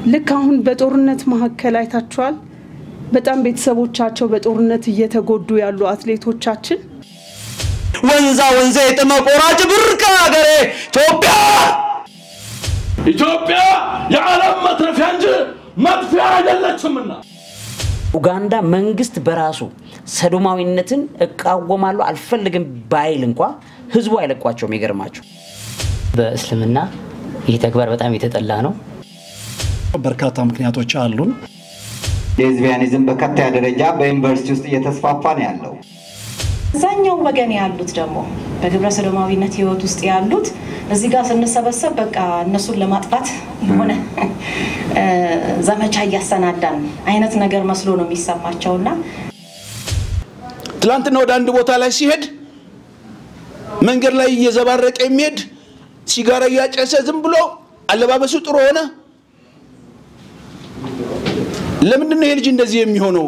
ልክ አሁን በጦርነት መካከል አይታችኋል። በጣም ቤተሰቦቻቸው በጦርነት እየተጎዱ ያሉ አትሌቶቻችን ወንዛ ወንዛ የጥመ ቆራጭ ብርቅ ሀገሬ ኢትዮጵያ ኢትዮጵያ የዓለም መትረፊያ እንጂ መጥፊያ አይደለችምና ኡጋንዳ መንግስት በራሱ ሰዶማዊነትን እቃወማለሁ አልፈልግም ባይል እንኳ ህዝቡ አይለቋቸውም። ይገርማቸው በእስልምና ይህ ተግባር በጣም የተጠላ ነው። በርካታ ምክንያቶች አሉን። ሌዝቢያኒዝም በከፍተኛ ደረጃ በዩኒቨርሲቲ ውስጥ እየተስፋፋ ነው ያለው። አብዛኛው ወገን ያሉት ደግሞ በግብረ ሰዶማዊነት ህይወት ውስጥ ያሉት እዚህ ጋር ስንሰበሰብ በቃ እነሱን ለማጥፋት የሆነ ዘመቻ እያሰናዳን አይነት ነገር መስሎ ነው የሚሰማቸውና ትላንትና ወደ አንድ ቦታ ላይ ሲሄድ መንገድ ላይ እየዘባረቀ የሚሄድ ሲጋራ እያጨሰ ዝም ብሎ አለባበሱ ጥሩ ሆነ። ለምንድን ነው ይሄ ልጅ እንደዚህ የሚሆነው?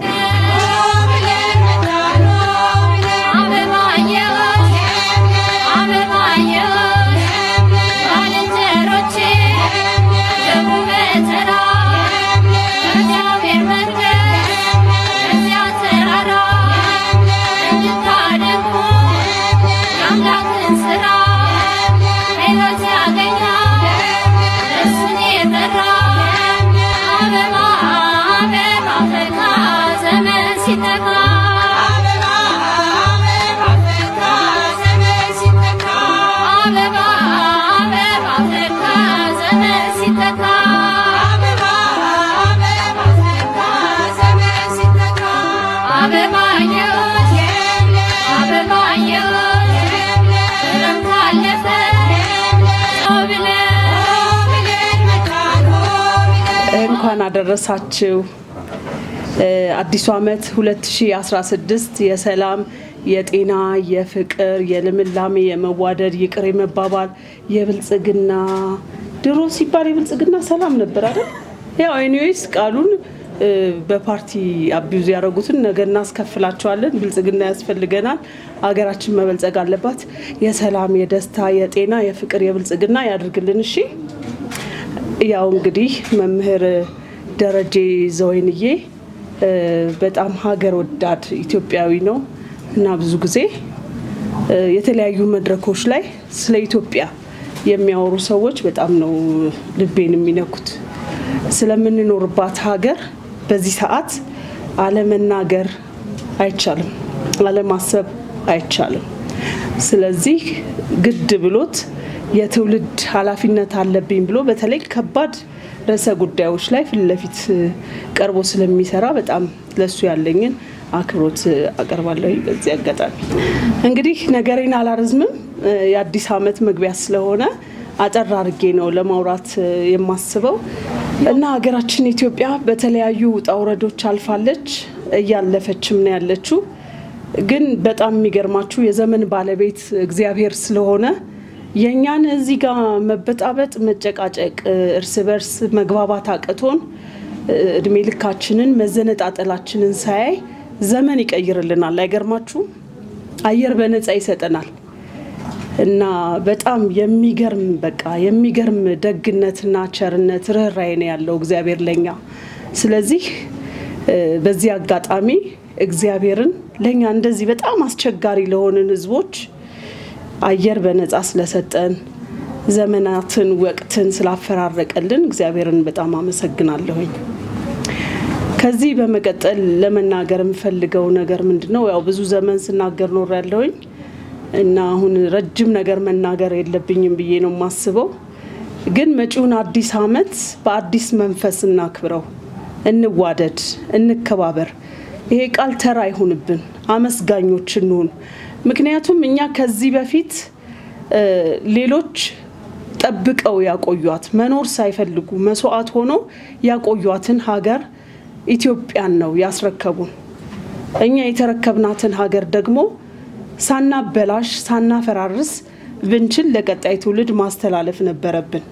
እንኳን አደረሳችሁ። አዲሱ ዓመት 2016 የሰላም፣ የጤና፣ የፍቅር፣ የልምላሜ፣ የመዋደድ፣ ይቅር የመባባል፣ የብልጽግና ድሮ ሲባል የብልጽግና ሰላም ነበር አይደል? ያው ኤኒዌይስ ቃሉን በፓርቲ አቢዩዝ ያደረጉትን ነገ እናስከፍላቸዋለን። ብልጽግና ያስፈልገናል። ሀገራችን መበልጸግ አለባት። የሰላም፣ የደስታ፣ የጤና፣ የፍቅር፣ የብልጽግና ያድርግልን። እሺ። ያው እንግዲህ መምህር ደረጀ ዘወይንዬ በጣም ሀገር ወዳድ ኢትዮጵያዊ ነው እና ብዙ ጊዜ የተለያዩ መድረኮች ላይ ስለ ኢትዮጵያ የሚያወሩ ሰዎች በጣም ነው ልቤን የሚነኩት። ስለምንኖርባት ሀገር በዚህ ሰዓት አለመናገር አይቻልም፣ አለማሰብ አይቻልም። ስለዚህ ግድ ብሎት የትውልድ ኃላፊነት አለብኝ ብሎ በተለይ ከባድ ርዕሰ ጉዳዮች ላይ ፊት ለፊት ቀርቦ ስለሚሰራ በጣም ለሱ ያለኝን አክብሮት አቀርባለሁ። በዚህ አጋጣሚ እንግዲህ ነገሬን አላረዝምም። የአዲስ ዓመት መግቢያ ስለሆነ አጠር አድርጌ ነው ለማውራት የማስበው እና ሀገራችን ኢትዮጵያ በተለያዩ ውጣ ውረዶች አልፋለች፣ እያለፈችም ነው ያለችው። ግን በጣም የሚገርማችሁ የዘመን ባለቤት እግዚአብሔር ስለሆነ የእኛን እዚህ ጋር መበጣበጥ፣ መጨቃጨቅ፣ እርስ በርስ መግባባት አቅቶን እድሜ ልካችንን መዘነጣጠላችንን ሳያይ ዘመን ይቀይርልናል። አይገርማችሁም? አየር በነፃ ይሰጠናል እና በጣም የሚገርም በቃ የሚገርም ደግነትና ቸርነት ርኅራኄ ነው ያለው እግዚአብሔር ለኛ። ስለዚህ በዚህ አጋጣሚ እግዚአብሔርን ለእኛ እንደዚህ በጣም አስቸጋሪ ለሆንን ህዝቦች አየር በነፃ ስለሰጠን ዘመናትን ወቅትን ስላፈራረቀልን እግዚአብሔርን በጣም አመሰግናለሁኝ። ከዚህ በመቀጠል ለመናገር የምፈልገው ነገር ምንድን ነው? ያው ብዙ ዘመን ስናገር ኖር ያለሁኝ እና አሁን ረጅም ነገር መናገር የለብኝም ብዬ ነው የማስበው። ግን መጪውን አዲስ ዓመት በአዲስ መንፈስ እናክብረው፣ እንዋደድ፣ እንከባበር። ይሄ ቃል ተራ አይሁንብን፣ አመስጋኞች እንሁን። ምክንያቱም እኛ ከዚህ በፊት ሌሎች ጠብቀው ያቆዩት መኖር ሳይፈልጉ መስዋዕት ሆኖ ያቆዩትን ሀገር ኢትዮጵያን ነው ያስረከቡን። እኛ የተረከብናትን ሀገር ደግሞ ሳናበላሽ ሳናፈራርስ ብንችል ለቀጣይ ትውልድ ማስተላለፍ ነበረብን።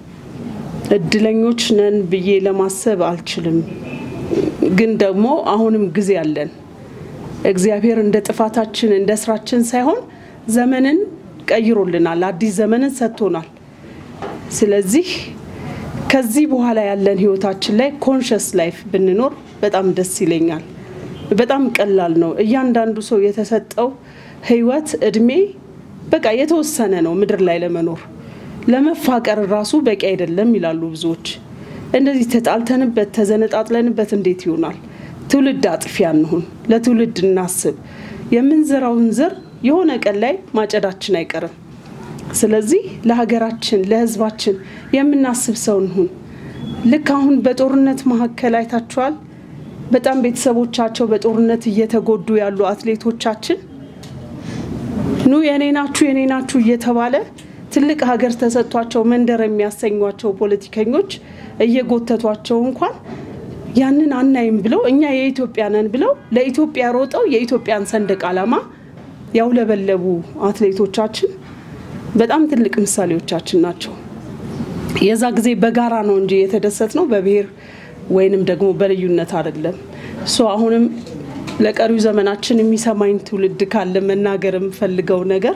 እድለኞች ነን ብዬ ለማሰብ አልችልም። ግን ደግሞ አሁንም ጊዜ አለን። እግዚአብሔር እንደ ጥፋታችን እንደ ስራችን ሳይሆን ዘመንን ቀይሮልናል፣ አዲስ ዘመንን ሰጥቶናል። ስለዚህ ከዚህ በኋላ ያለን ህይወታችን ላይ ኮንሽስ ላይፍ ብንኖር በጣም ደስ ይለኛል። በጣም ቀላል ነው። እያንዳንዱ ሰው የተሰጠው ህይወት እድሜ በቃ የተወሰነ ነው ምድር ላይ ለመኖር ለመፋቀር ራሱ በቂ አይደለም ይላሉ ብዙዎች። እንደዚህ ተጣልተንበት ተዘነጣጥለንበት እንዴት ይሆናል? ትውልድ አጥፊ አንሁን፣ ለትውልድ እናስብ። የምንዘራውን ዘር የሆነ ቀን ላይ ማጨዳችን አይቀርም። ስለዚህ ለሀገራችን ለህዝባችን የምናስብ ሰው እንሁን። ልክ አሁን በጦርነት መካከል አይታችኋል። በጣም ቤተሰቦቻቸው በጦርነት እየተጎዱ ያሉ አትሌቶቻችን ኑ የኔ ናችሁ የኔ ናችሁ እየተባለ ትልቅ ሀገር ተሰጥቷቸው መንደር የሚያሰኟቸው ፖለቲከኞች እየጎተቷቸው እንኳን ያንን አናይም ብለው እኛ የኢትዮጵያ ነን ብለው ለኢትዮጵያ ሮጠው የኢትዮጵያን ሰንደቅ ዓላማ ያውለበለቡ አትሌቶቻችን በጣም ትልቅ ምሳሌዎቻችን ናቸው። የዛ ጊዜ በጋራ ነው እንጂ የተደሰት ነው በብሔር ወይንም ደግሞ በልዩነት አይደለም። ሶ አሁንም ለቀሪው ዘመናችን የሚሰማኝ ትውልድ ካለ መናገር የምፈልገው ነገር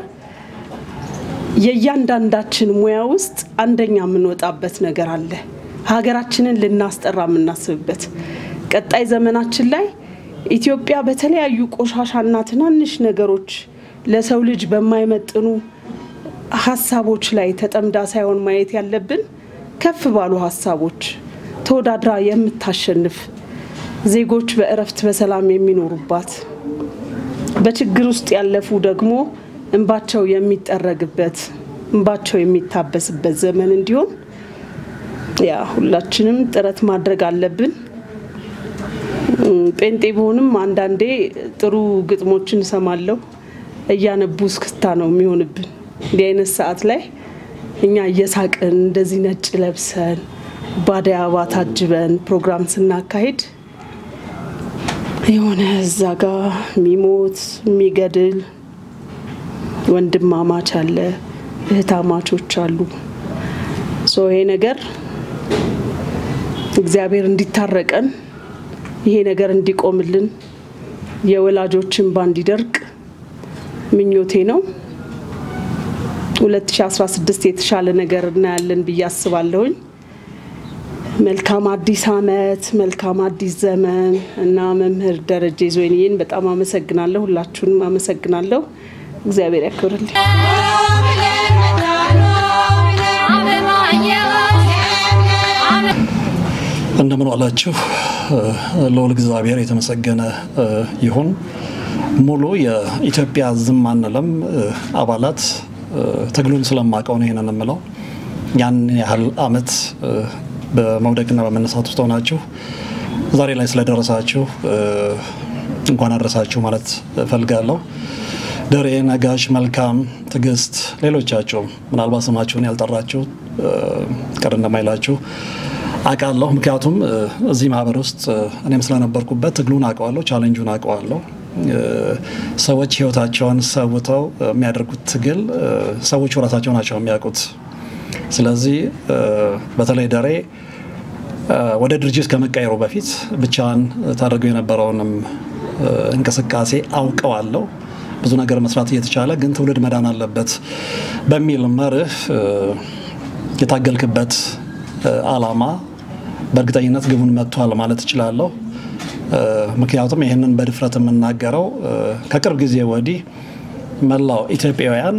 የእያንዳንዳችን ሙያ ውስጥ አንደኛ የምንወጣበት ነገር አለ። ሀገራችንን ልናስጠራ የምናስብበት ቀጣይ ዘመናችን ላይ ኢትዮጵያ በተለያዩ ቆሻሻና ትናንሽ ነገሮች ለሰው ልጅ በማይመጥኑ ሀሳቦች ላይ ተጠምዳ ሳይሆን ማየት ያለብን ከፍ ባሉ ሀሳቦች ተወዳድራ የምታሸንፍ ዜጎች በእረፍት በሰላም የሚኖሩባት በችግር ውስጥ ያለፉ ደግሞ እንባቸው የሚጠረግበት እንባቸው የሚታበስበት ዘመን እንዲሆን ያ ሁላችንም ጥረት ማድረግ አለብን። ጴንጤ ብሆንም አንዳንዴ ጥሩ ግጥሞችን እሰማለሁ። እያነቡ እስክስታ ነው የሚሆንብን። እንዲህ አይነት ሰዓት ላይ እኛ እየሳቅን እንደዚህ ነጭ ለብሰን በአደይ አበባ ታጅበን ፕሮግራም ስናካሄድ የሆነ እዛ ጋ የሚሞት የሚገድል ወንድማማች አለ፣ እህታማቾች አሉ። ሶ ይሄ ነገር እግዚአብሔር እንዲታረቀን ይሄ ነገር እንዲቆምልን የወላጆችን እንባ እንዲደርቅ ምኞቴ ነው። 2016 የተሻለ ነገር እናያለን ብዬ አስባለሁኝ። መልካም አዲስ ዓመት፣ መልካም አዲስ ዘመን እና መምህር ደረጀ ዞይንዬን በጣም አመሰግናለሁ። ሁላችሁንም አመሰግናለሁ። እግዚአብሔር ያክብርልኝ። እንደምን ዋላችሁ። ልዑል እግዚአብሔር የተመሰገነ ይሁን። ሙሉ የኢትዮጵያ ዝም አንልም አባላት ትግሉን ስለማውቀው ነው ይሄንን የምለው። ያን ያህል አመት በመውደቅና በመነሳት ውስጥ ሆናችሁ ዛሬ ላይ ስለደረሳችሁ እንኳን አደረሳችሁ ማለት እፈልጋለሁ። ደሬ፣ ነጋሽ፣ መልካም፣ ትዕግስት፣ ሌሎቻችሁ ምናልባት ስማችሁን ያልጠራችሁ ቅር እንደማይላችሁ አውቃለሁ። ምክንያቱም እዚህ ማህበር ውስጥ እኔም ስለነበርኩበት ትግሉን አውቀዋለሁ፣ ቻሌንጁን አውቀዋለሁ። ሰዎች ህይወታቸውን ሰውተው የሚያደርጉት ትግል ሰዎቹ ራሳቸው ናቸው የሚያውቁት። ስለዚህ በተለይ ደሬ ወደ ድርጅት ከመቀየሩ በፊት ብቻን ታደርገው የነበረውንም እንቅስቃሴ አውቀዋለሁ። ብዙ ነገር መስራት እየተቻለ ግን ትውልድ መዳን አለበት በሚል መርህ የታገልክበት አላማ በእርግጠኝነት ግቡን መጥቷል ማለት እችላለሁ። ምክንያቱም ይህንን በድፍረት የምናገረው ከቅርብ ጊዜ ወዲህ መላው ኢትዮጵያውያን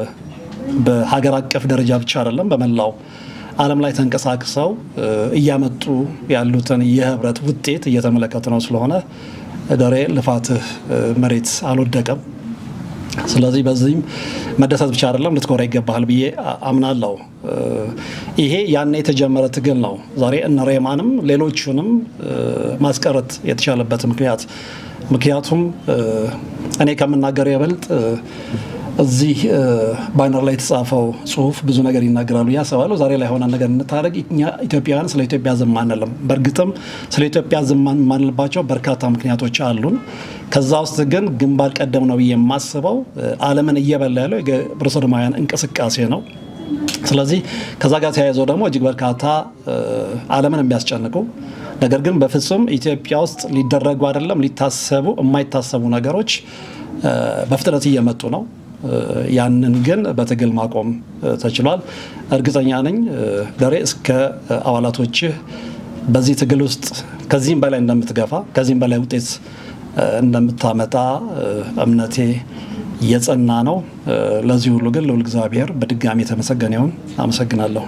በሀገር አቀፍ ደረጃ ብቻ አይደለም፣ በመላው ዓለም ላይ ተንቀሳቅሰው እያመጡ ያሉትን የህብረት ውጤት እየተመለከት ነው። ስለሆነ ደሬ ልፋትህ መሬት አልወደቀም። ስለዚህ በዚህም መደሰት ብቻ አይደለም ልትኮራ ይገባሃል ብዬ አምናለሁ። ይሄ ያኔ የተጀመረ ትግል ነው። ዛሬ እነ ሬማንም ሌሎቹንም ማስቀረት የተቻለበት ምክንያት ምክንያቱም እኔ ከምናገር የበልጥ እዚህ ባነር ላይ የተጻፈው ጽሁፍ ብዙ ነገር ይናገራሉ ያስባሉ። ዛሬ ላይ ሆነ ነገር እንታደረግ እኛ ኢትዮጵያውያን ስለ ኢትዮጵያ ዝም አንልም። በእርግጥም ስለ ኢትዮጵያ ዝም ማንልባቸው በርካታ ምክንያቶች አሉን። ከዛ ውስጥ ግን ግንባር ቀደም ነው ብዬ የማስበው ዓለምን እየበላ ያለው የግብረ ሰዶማውያን እንቅስቃሴ ነው። ስለዚህ ከዛ ጋር ተያይዘው ደግሞ እጅግ በርካታ ዓለምን የሚያስጨንቁ ነገር ግን በፍጹም ኢትዮጵያ ውስጥ ሊደረጉ አይደለም ሊታሰቡ የማይታሰቡ ነገሮች በፍጥነት እየመጡ ነው። ያንን ግን በትግል ማቆም ተችሏል። እርግጠኛ ነኝ ደሬ እስከ አባላቶችህ በዚህ ትግል ውስጥ ከዚህም በላይ እንደምትገፋ ከዚህም በላይ ውጤት እንደምታመጣ እምነቴ የጸና ነው። ለዚህ ሁሉ ግን ልዑል እግዚአብሔር በድጋሚ የተመሰገነ ይሁን። አመሰግናለሁ።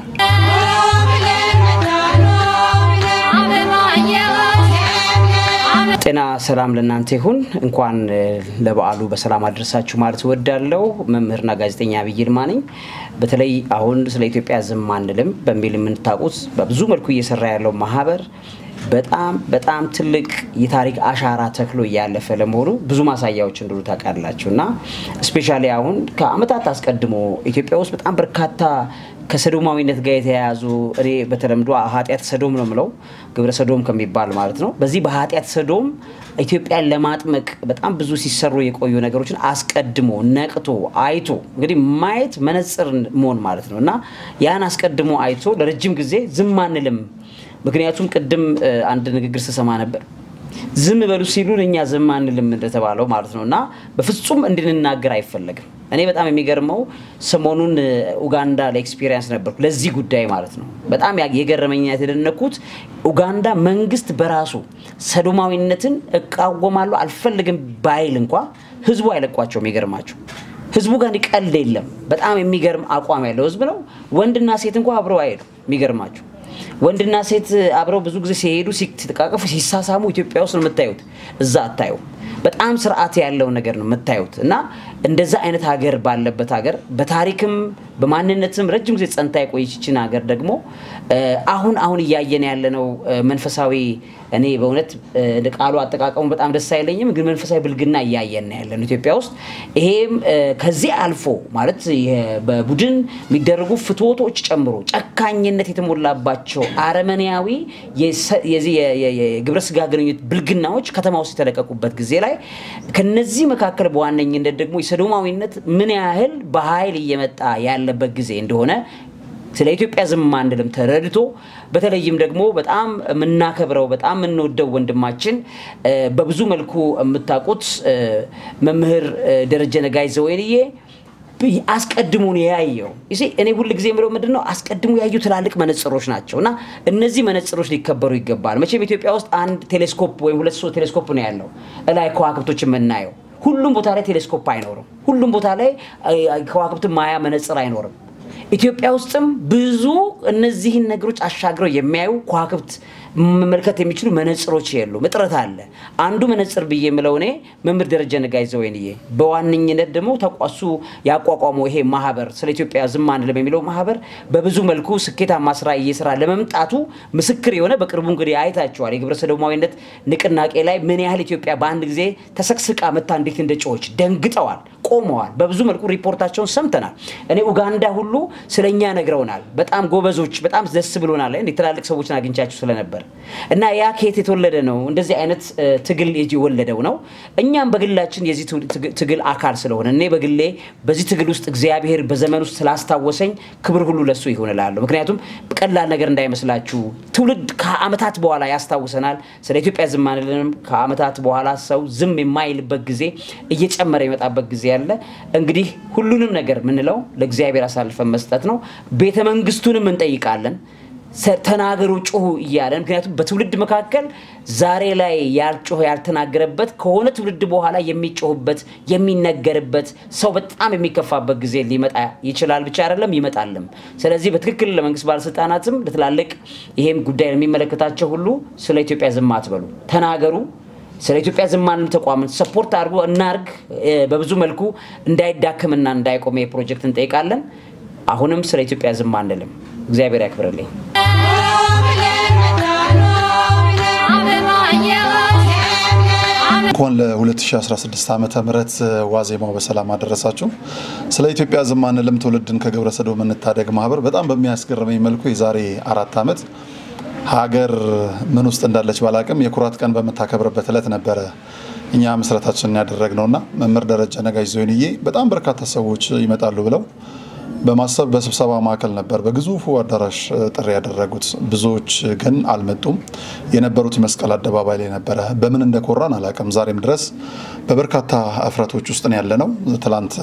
ጤና ሰላም ለእናንተ ይሁን። እንኳን ለበዓሉ በሰላም አድረሳችሁ ማለት እወዳለሁ። መምህርና ጋዜጠኛ ዐቢይ ይልማ ነኝ። በተለይ አሁን ስለ ኢትዮጵያ ዝም አንልም በሚል የምታውቁት በብዙ መልኩ እየሰራ ያለው ማህበር በጣም በጣም ትልቅ የታሪክ አሻራ ተክሎ እያለፈ ለመሆኑ ብዙ ማሳያዎች እንደሉ ታውቃላችሁ እና ስፔሻሊ አሁን ከአመታት አስቀድሞ ኢትዮጵያ ውስጥ በጣም በርካታ ከሰዶማዊነት ጋር የተያያዙ እኔ በተለምዶ ኃጢአት ሰዶም ነው ምለው ግብረ ሰዶም ከሚባል ማለት ነው። በዚህ በኃጢአት ሰዶም ኢትዮጵያን ለማጥመቅ በጣም ብዙ ሲሰሩ የቆዩ ነገሮችን አስቀድሞ ነቅቶ አይቶ እንግዲህ ማየት መነጽር መሆን ማለት ነው እና ያን አስቀድሞ አይቶ ለረጅም ጊዜ ዝም አንልም። ምክንያቱም ቅድም አንድ ንግግር ስሰማ ነበር ዝም በሉ ሲሉን እኛ ዝም አንልም እንደተባለው ማለት ነው እና በፍጹም እንድንናገር አይፈለግም። እኔ በጣም የሚገርመው ሰሞኑን ኡጋንዳ ለኤክስፒሪየንስ ነበርኩ ለዚህ ጉዳይ ማለት ነው። በጣም የገረመኛ የተደነኩት ኡጋንዳ መንግስት በራሱ ሰዶማዊነትን እቃወማለሁ አልፈልግም ባይል እንኳ ህዝቡ አይለቋቸውም። ይገርማቸው ህዝቡ ጋር ቀልድ የለም። በጣም የሚገርም አቋም ያለው ህዝብ ነው። ወንድና ሴት እንኳ አብረው አይሄዱ። የሚገርማቸው ወንድና ሴት አብረው ብዙ ጊዜ ሲሄዱ ሲተቃቀፉ፣ ሲሳሳሙ ኢትዮጵያ ውስጥ ነው የምታዩት። እዛ አታዩ። በጣም ስርዓት ያለው ነገር ነው የምታዩት። እና እንደዛ አይነት ሀገር ባለበት ሀገር በታሪክም በማንነትም ረጅም ጊዜ ጸንታ የቆየችን ሀገር ደግሞ አሁን አሁን እያየን ያለነው መንፈሳዊ እኔ በእውነት ቃሉ አጠቃቀሙ በጣም ደስ አይለኝም፣ ግን መንፈሳዊ ብልግና እያየን ያለን ኢትዮጵያ ውስጥ ይሄም ከዚህ አልፎ ማለት በቡድን የሚደረጉ ፍትወቶች ጨምሮ ጨካኝነት የተሞላባቸው አረመኔያዊ የግብረ ስጋ ግንኙነት ብልግናዎች ከተማ ውስጥ የተለቀቁበት ጊዜ ላይ ከነዚህ መካከል በዋነኝነት ደግሞ የሰዶማዊነት ምን ያህል በኃይል እየመጣ ያለበት ጊዜ እንደሆነ ስለ ኢትዮጵያ ዝም አንልም ተረድቶ በተለይም ደግሞ በጣም የምናከብረው በጣም የምንወደው ወንድማችን በብዙ መልኩ የምታውቁት መምህር ደረጀ ነጋይ ዘወይንዬ አስቀድሞን ያየው እኔ ሁል ጊዜ የምለው ምንድን ነው አስቀድሞ ያዩ ትላልቅ መነጽሮች ናቸው እና እነዚህ መነጽሮች ሊከበሩ ይገባል። መቼም ኢትዮጵያ ውስጥ አንድ ቴሌስኮፕ ወይም ሁለት ሶስት ቴሌስኮፕ ነው ያለው እላይ ከዋክብቶች የምናየው። ሁሉም ቦታ ላይ ቴሌስኮፕ አይኖርም። ሁሉም ቦታ ላይ ከዋክብትን ማያ መነጽር አይኖርም። ኢትዮጵያ ውስጥም ብዙ እነዚህን ነገሮች አሻግረው የሚያዩ ከዋክብት መመልከት የሚችሉ መነጽሮች የሉም። እጥረት አለ። አንዱ መነጽር ብዬ የምለው እኔ መምህር ደረጀ ነጋይ ዘወይንዬ በዋነኝነት ደግሞ ተቋሱ ያቋቋመው ይሄ ማህበር ስለ ኢትዮጵያ ዝም አንልም የሚለው ማህበር በብዙ መልኩ ስኬታማ ስራ እየሰራ ለመምጣቱ ምስክር የሆነ በቅርቡ እንግዲህ አይታችኋል። የግብረ ሰዶማዊነት ንቅናቄ ላይ ምን ያህል ኢትዮጵያ በአንድ ጊዜ ተሰቅስቃ መታ እንዴት እንደጮች ደንግጠዋል፣ ቆመዋል። በብዙ መልኩ ሪፖርታቸውን ሰምተናል። እኔ ኡጋንዳ ሁሉ ስለኛ ነግረውናል። በጣም ጎበዞች፣ በጣም ደስ ብሎናል። እንዴ ትላልቅ ሰዎችን አግኝቻችሁ ስለነበር እና ያ ከየት የተወለደ ነው? እንደዚህ አይነት ትግል የወለደው ነው። እኛም በግላችን የዚህ ትግል አካል ስለሆነ እኔ በግሌ በዚህ ትግል ውስጥ እግዚአብሔር በዘመን ውስጥ ስላስታወሰኝ ክብር ሁሉ ለሱ ይሆን እላለሁ። ምክንያቱም ቀላል ነገር እንዳይመስላችሁ ትውልድ ከአመታት በኋላ ያስታውሰናል። ስለ ኢትዮጵያ ዝም አንልም። ከአመታት በኋላ ሰው ዝም የማይልበት ጊዜ እየጨመረ የመጣበት ጊዜ ያለ እንግዲህ ሁሉንም ነገር ምንለው ለእግዚአብሔር አሳልፈን መስጠት ነው። ቤተ መንግስቱንም እንጠይቃለን ተናገሩ ጩሁ እያለን ምክንያቱም በትውልድ መካከል ዛሬ ላይ ያልጮኸ ያልተናገረበት ከሆነ ትውልድ በኋላ የሚጮህበት የሚነገርበት ሰው በጣም የሚከፋበት ጊዜ ሊመጣ ይችላል ብቻ አይደለም ይመጣልም። ስለዚህ በትክክል ለመንግስት ባለስልጣናትም ለትላልቅ ይሄም ጉዳይ የሚመለከታቸው ሁሉ ስለ ኢትዮጵያ ዝም አትበሉ፣ ተናገሩ። ስለ ኢትዮጵያ ዝም አንልም ተቋምን ሰፖርት አድርጎ እናርግ። በብዙ መልኩ እንዳይዳክምና እንዳይቆም ፕሮጀክት እንጠይቃለን። አሁንም ስለ ኢትዮጵያ ዝም አንልም። እግዚአብሔር ያክብርልኝ። እንኳን ለ2016 ዓመተ ምህረት ዋዜማው በሰላም አደረሳችሁ። ስለ ኢትዮጵያ ዝም አንልም ትውልድን ከግብረ ሰዶም እንታደግ ማህበር በጣም በሚያስገርመኝ መልኩ የዛሬ አራት ዓመት ሀገር ምን ውስጥ እንዳለች ባላቅም የኩራት ቀን በምታከብርበት ዕለት ነበረ እኛ ምስረታችንን ያደረግነውና መምህር ደረጀ ነጋሽ ዘወይንዬ በጣም በርካታ ሰዎች ይመጣሉ ብለው በማሰብ በስብሰባ ማዕከል ነበር በግዙፉ አዳራሽ ጥሪ ያደረጉት። ብዙዎች ግን አልመጡም። የነበሩት መስቀል አደባባይ ላይ ነበረ። በምን እንደኮራን አላውቅም። ዛሬም ድረስ በበርካታ እፍረቶች ውስጥ ነው ያለ ነው። ትላንት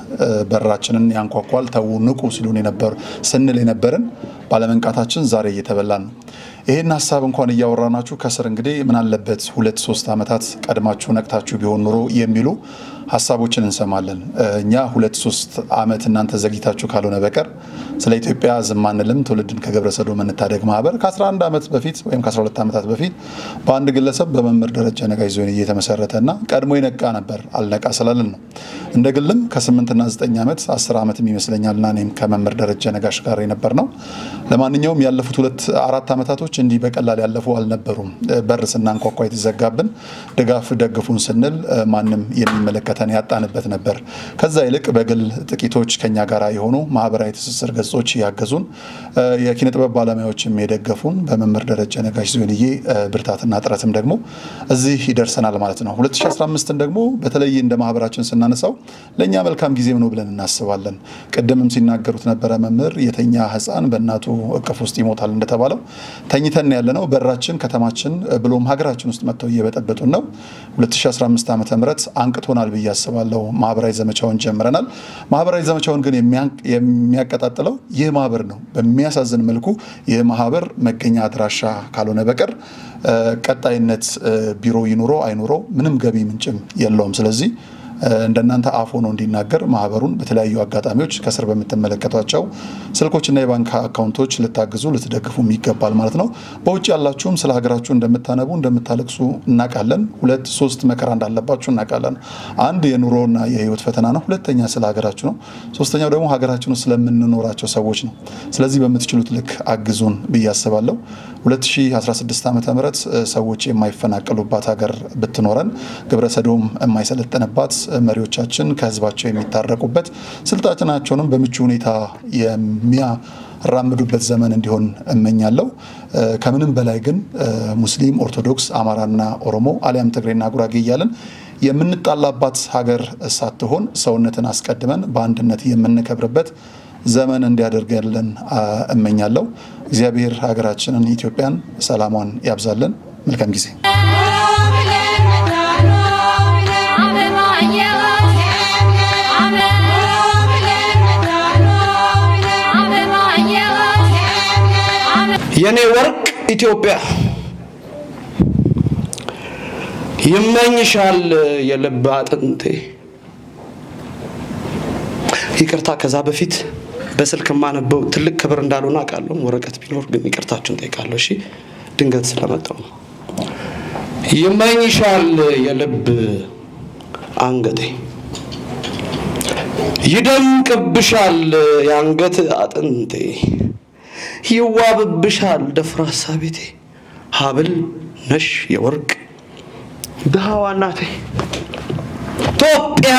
በራችንን ያንኳኳል ተዉ ንቁ ሲሉን የነበር ስንል የነበርን ባለመንቃታችን ዛሬ እየተበላን ነው። ይህን ሀሳብ እንኳን እያወራናችሁ ከስር እንግዲህ ምን አለበት ሁለት ሶስት ዓመታት ቀድማችሁ ነቅታችሁ ቢሆን ኑሮ የሚሉ ሀሳቦችን እንሰማለን። እኛ ሁለት ሶስት ዓመት እናንተ ዘግይታችሁ ካልሆነ በቀር ስለ ኢትዮጵያ ዝም አንልም። ትውልድን ከግብረ ሰዶም እንታደግ ማህበር ከ11 ዓመት በፊት ወይም ከ12 ዓመታት በፊት በአንድ ግለሰብ በመምህር ደረጃ ነጋሽ ዞን እየተመሰረተ እና ቀድሞ ይነቃ ነበር አልነቃ ስላለን ነው። እንደ ግልም ከ8ና 9 ዓመት 10 ዓመትም ይመስለኛልና እኔም ከመምህር ደረጃ ነጋሽ ጋር የነበር ነው። ለማንኛውም ያለፉት ሁለት አራት ዓመታቶች እንዲህ በቀላል ያለፉ አልነበሩም። በር ስናንኳኳ የተዘጋብን ድጋፍ ደግፉን ስንል ማንም የሚመለከተን ያጣንበት ነበር። ከዛ ይልቅ በግል ጥቂቶች ከኛ ጋር የሆኑ ማህበራዊ ትስስር ገጾች ያገዙን፣ የኪነ ጥበብ ባለሙያዎችም የደገፉን በመምህር ደረጃ ነጋሽ ዞንዬ ብርታትና ጥረትም ደግሞ እዚህ ይደርሰናል ማለት ነው። 2015ን ደግሞ በተለይ እንደ ማህበራችን ስናነሳው ለእኛ መልካም ጊዜም ነው ብለን እናስባለን። ቅድምም ሲናገሩት ነበረ መምህር የተኛ ህፃን በእናቱ እቅፍ ውስጥ ይሞታል እንደተባለው ተኝተን ያለ ነው። በራችን ከተማችን ብሎም ሀገራችን ውስጥ መጥተው እየበጠበጡን ነው። 2015 ዓ ም አንቅቶናል ብዬ አስባለሁ። ማህበራዊ ዘመቻውን ጀምረናል። ማህበራዊ ዘመቻውን ግን የሚያቀጣጥለው ይህ ማህበር ነው። በሚያሳዝን መልኩ ይህ ማህበር መገኛ አድራሻ ካልሆነ በቀር ቀጣይነት ቢሮ ይኑሮ አይኑሮ ምንም ገቢ ምንጭም የለውም። ስለዚህ እንደናንተ አፍ ሆኖ እንዲናገር ማህበሩን በተለያዩ አጋጣሚዎች ከስር በምትመለከቷቸው ስልኮችና የባንክ አካውንቶች ልታግዙ ልትደግፉም ይገባል ማለት ነው። በውጭ ያላችሁም ስለ ሀገራችሁ እንደምታነቡ እንደምታለቅሱ እናውቃለን። ሁለት ሶስት መከራ እንዳለባችሁ እናውቃለን። አንድ የኑሮና የህይወት ፈተና ነው። ሁለተኛ ስለ ሀገራችሁ ነው። ሶስተኛው ደግሞ ሀገራችን ውስጥ ስለምንኖራቸው ሰዎች ነው። ስለዚህ በምትችሉት ልክ አግዙን ብዬ አስባለሁ። 2016 ዓ ም ሰዎች የማይፈናቀሉባት ሀገር ብትኖረን ግብረ ሰዶም የማይሰለጠንባት መሪዎቻችን ከህዝባቸው የሚታረቁበት ስልጣናቸውንም በምቹ ሁኔታ የሚያራምዱበት ዘመን እንዲሆን እመኛለሁ። ከምንም በላይ ግን ሙስሊም፣ ኦርቶዶክስ፣ አማራና ኦሮሞ አሊያም ትግሬና ጉራጌ እያለን የምንጣላባት ሀገር ሳትሆን ሰውነትን አስቀድመን በአንድነት የምንከብርበት ዘመን እንዲያደርገልን እመኛለሁ። እግዚአብሔር ሀገራችንን ኢትዮጵያን ሰላሟን ያብዛልን። መልካም ጊዜ የኔ ወርቅ ኢትዮጵያ ይመኝሻል የልብ አጥንቴ። ይቅርታ ከዛ በፊት በስልክ የማነበው ትልቅ ክብር እንዳልሆነ አውቃለሁ። ወረቀት ቢኖር ግን ይቅርታችሁን ጠይቃለሁ። እሺ፣ ድንገት ስለመጣው ነው። ይመኝሻል የልብ አንገቴ፣ ይደምቅብሻል የአንገት አጥንቴ፣ ይዋብብሻል ደፍራሳ ቤቴ፣ ሀብል ነሽ የወርቅ ድሃዋ እናቴ ኢትዮጵያ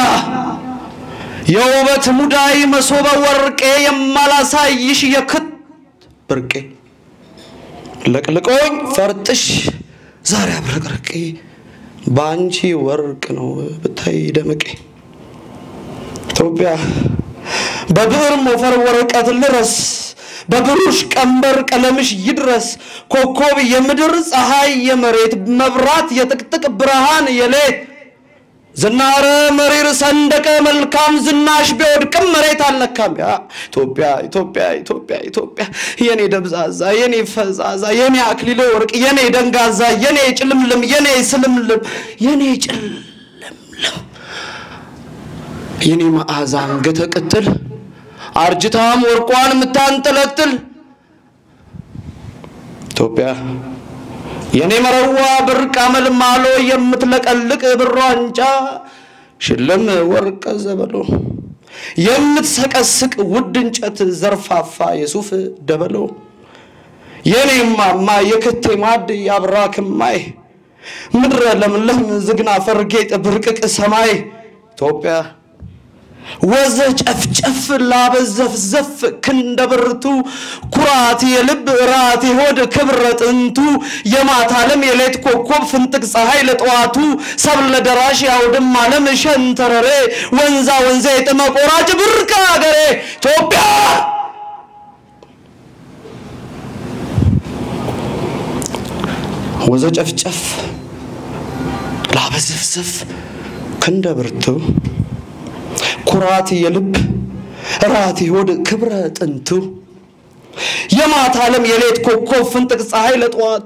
የውበት ሙዳይ መሶበ ወርቄ የማላሳይሽ የክት ብርቄ ለቅልቆኝ ፈርጥሽ ዛሬ አብረቅርቄ በአንቺ ወርቅ ነው ብታይ ደምቄ ኢትዮጵያ በብዕር ሞፈር ወረቀት ልረስ በብሩሽ ቀንበር ቀለምሽ ይድረስ ኮከብ የምድር ፀሐይ የመሬት መብራት የጥቅጥቅ ብርሃን የሌት ዝናረ መሪር ሰንደቀ መልካም ዝናሽ ቢወድቅም መሬት አልነካም። ያ ኢትዮጵያ ኢትዮጵያ ኢትዮጵያ ኢትዮጵያ የኔ ደብዛዛ የኔ ፈዛዛ የኔ አክሊለ ወርቅ የኔ ደንጋዛ የኔ ጭልምልም የኔ ስልምልም የኔ ጭልምልም የኔ መዓዛ አንገተ ቅጥል አርጅታም ወርቋን የምታንጠለጥል ኢትዮጵያ የኔ መረዋ ብርቅ አመል ማሎ የምትለቀልቅ ብሯ አንጫ ሽልም ወርቀ ዘበሎ የምትሰቀስቅ ውድ እንጨት ዘርፋፋ የሱፍ ደበሎ የኔ ማማ የክቴ ማድ ያብራክማይ ምድረ ለምለም ዝግና ፈርጌጥ ብርቅቅ ሰማይ ኢትዮጵያ ወዘ ጨፍጨፍ ላበዘፍ ዘፍ ክንደ ብርቱ ኩራት የልብ ራት የሆድ ክብረ ጥንቱ የማታ ዓለም የሌት ኮከብ ፍንጥቅ ፀሐይ ለጠዋቱ ሰብለ ደራሽ ያውድም ዓለም ሸንተረሬ ወንዛ ወንዛ የጥመ ቆራጭ ብርቅ ሀገሬ ኢትዮጵያ ወዘ ጨፍጨፍ ላበዘፍዘፍ ክንደ ብርቱ ኩራት የልብ ራት የሆድ ክብረ ጥንቱ የማታ ዓለም የሌት ኮከብ ፍንጥቅ ፀሐይ ለጠዋቱ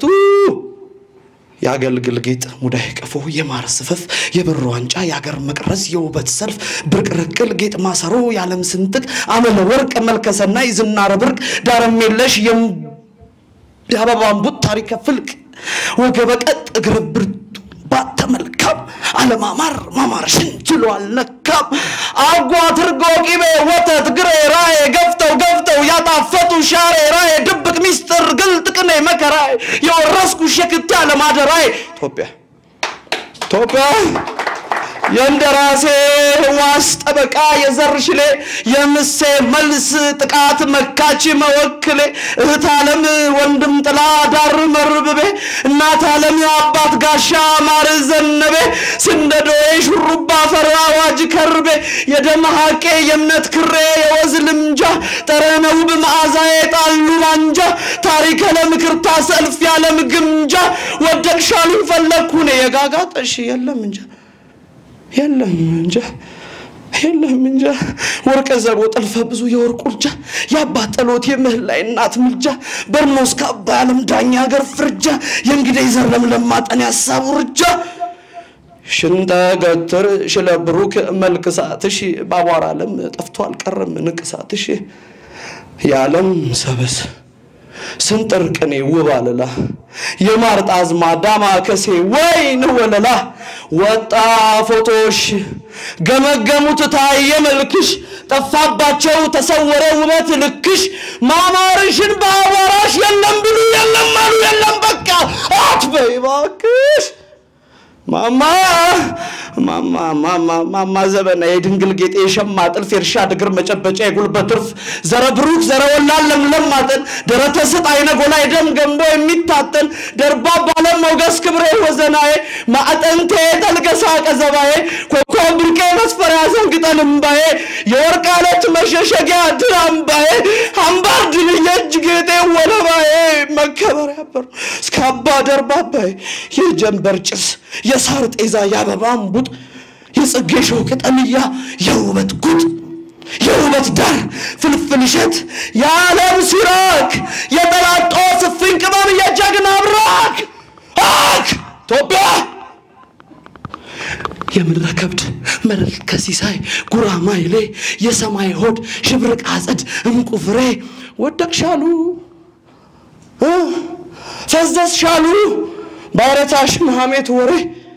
የአገልግል ጌጥ ሙዳይ ቀፎ የማር ስፈፍ የብር ዋንጫ የአገር መቅረዝ የውበት ሰልፍ ብርቅርቅል ጌጥ ማሰሮ የዓለም ስንጥቅ አመለ ወርቅ መልከሰናይ ዝናር ብርቅ ዳርም የለሽ የአበባ እምቡጥ ታሪከ ፍልቅ ወገበ ቀጥ እግረ ብርቱ ባተ መልካም አለማማር ማማርሽን ችሎ አልነካም አጓት እርጎ ቂቤ ወተት ግሬ ራዬ ገፍተው ገፍተው ያጣፈጡ ሻሬ ራዬ ድብቅ ሚስጥር ግልጥ ቅኔ መከራዬ የወረስኩሽ የክቴ አለማደራዬ ኢትዮጵያ ኢትዮጵያ የእንደራሴ ዋስ ጠበቃ የዘር ሽሌ የምሴ መልስ ጥቃት መካች መወክሌ እህት ዓለም ወንድም ጥላ ዳር መርብቤ እናት ዓለም አባት ጋሻ ማር ዘነበ ስንደዶዬ ሹሩባ ፈራ አዋጅ ከርቤ የደም ሀቄ የእምነት ክሬ የወዝ ልምጃ ጠረነ ውብ መዓዛዬ ጣሉ ባንጃ ታሪከ ለምክርታ ሰልፍ ያለም ግምጃ ወደቅሻሉኝ ፈለግኩኔ የጋጋጠሽ የለም እንጃ የለም እንጃ የለም እንጃ ወርቀ ዘቦ ጥልፈ ብዙ የወርቅ ውርጃ የአባት ጸሎት የምህላ እናት ምልጃ በርኖስ ካባ ያለም ዳኛ ሀገር ፍርጃ የእንግዲህ ዘር ለምለም ማጠን ያሳቡ ርጃ ሽንጠ ገትር ሽለ ብሩክ መልክሳትሽ በአቧራ ዓለም ጠፍቶ አልቀረም ንቅሳትሽ የዓለም ሰበዝ ስንጥር ቅኔ ውብ አለላ የማር ጣዝማ ዳማ ከሴ ወይን ወለላ ወጣ ፎቶሽ ገመገሙት ታየ መልክሽ ጠፋባቸው ተሰወረ ውበት ልክሽ ማማርሽን በአቧራሽ የለም ብሉ የለም አሉ የለም በቃ አትበይ እባክሽ ማማ ማማ ማማ ማማ ዘበና የድንግል ጌጤ የሸማ ጥልፍ የእርሻ ድግር መጨበጫ የጉልበት ትርፍ ዘረ ብሩክ ዘረ ወላድ ለምለም ማጠን ደረተ ስጥ አይነ ጎላ የደም ገንቦ የሚታጠን ደርባ ባለም ሞገስ ክብሬ ወዘናዬ ማዕጠንቴ ተልገሳ ቀዘባዬ ኮከብ ብርቄ መስፈሪያ ዘንግጠን እምባዬ የወርቅ አለት መሸሸጊያ ድል አምባዬ አምባር ድል የእጅ ጌጤ ወለባዬ መከበሪያ በር እስከ አባ ደርባባዬ የጀንበር ጭስ የሳር ጤዛ የአበባ እምቡጥ የጽጌ ሾህ ቅጠልያ የውበት ጉጥ የውበት ዳር ፍልፍል እሸት የዓለም ሲራክ የጠላጦ ስፍኝ ቅመም የጀግና ብራክ አክ ኢትዮጵያ የምድረ ከብድ መልከ ሲሳይ ጉራማይሌ የሰማይ ሆድ ሽብርቅ አጸድ እንቁ ፍሬ ወደቅሻሉ እ ፈዘዝሻሉ ባረታሽን ሐሜት ወሬ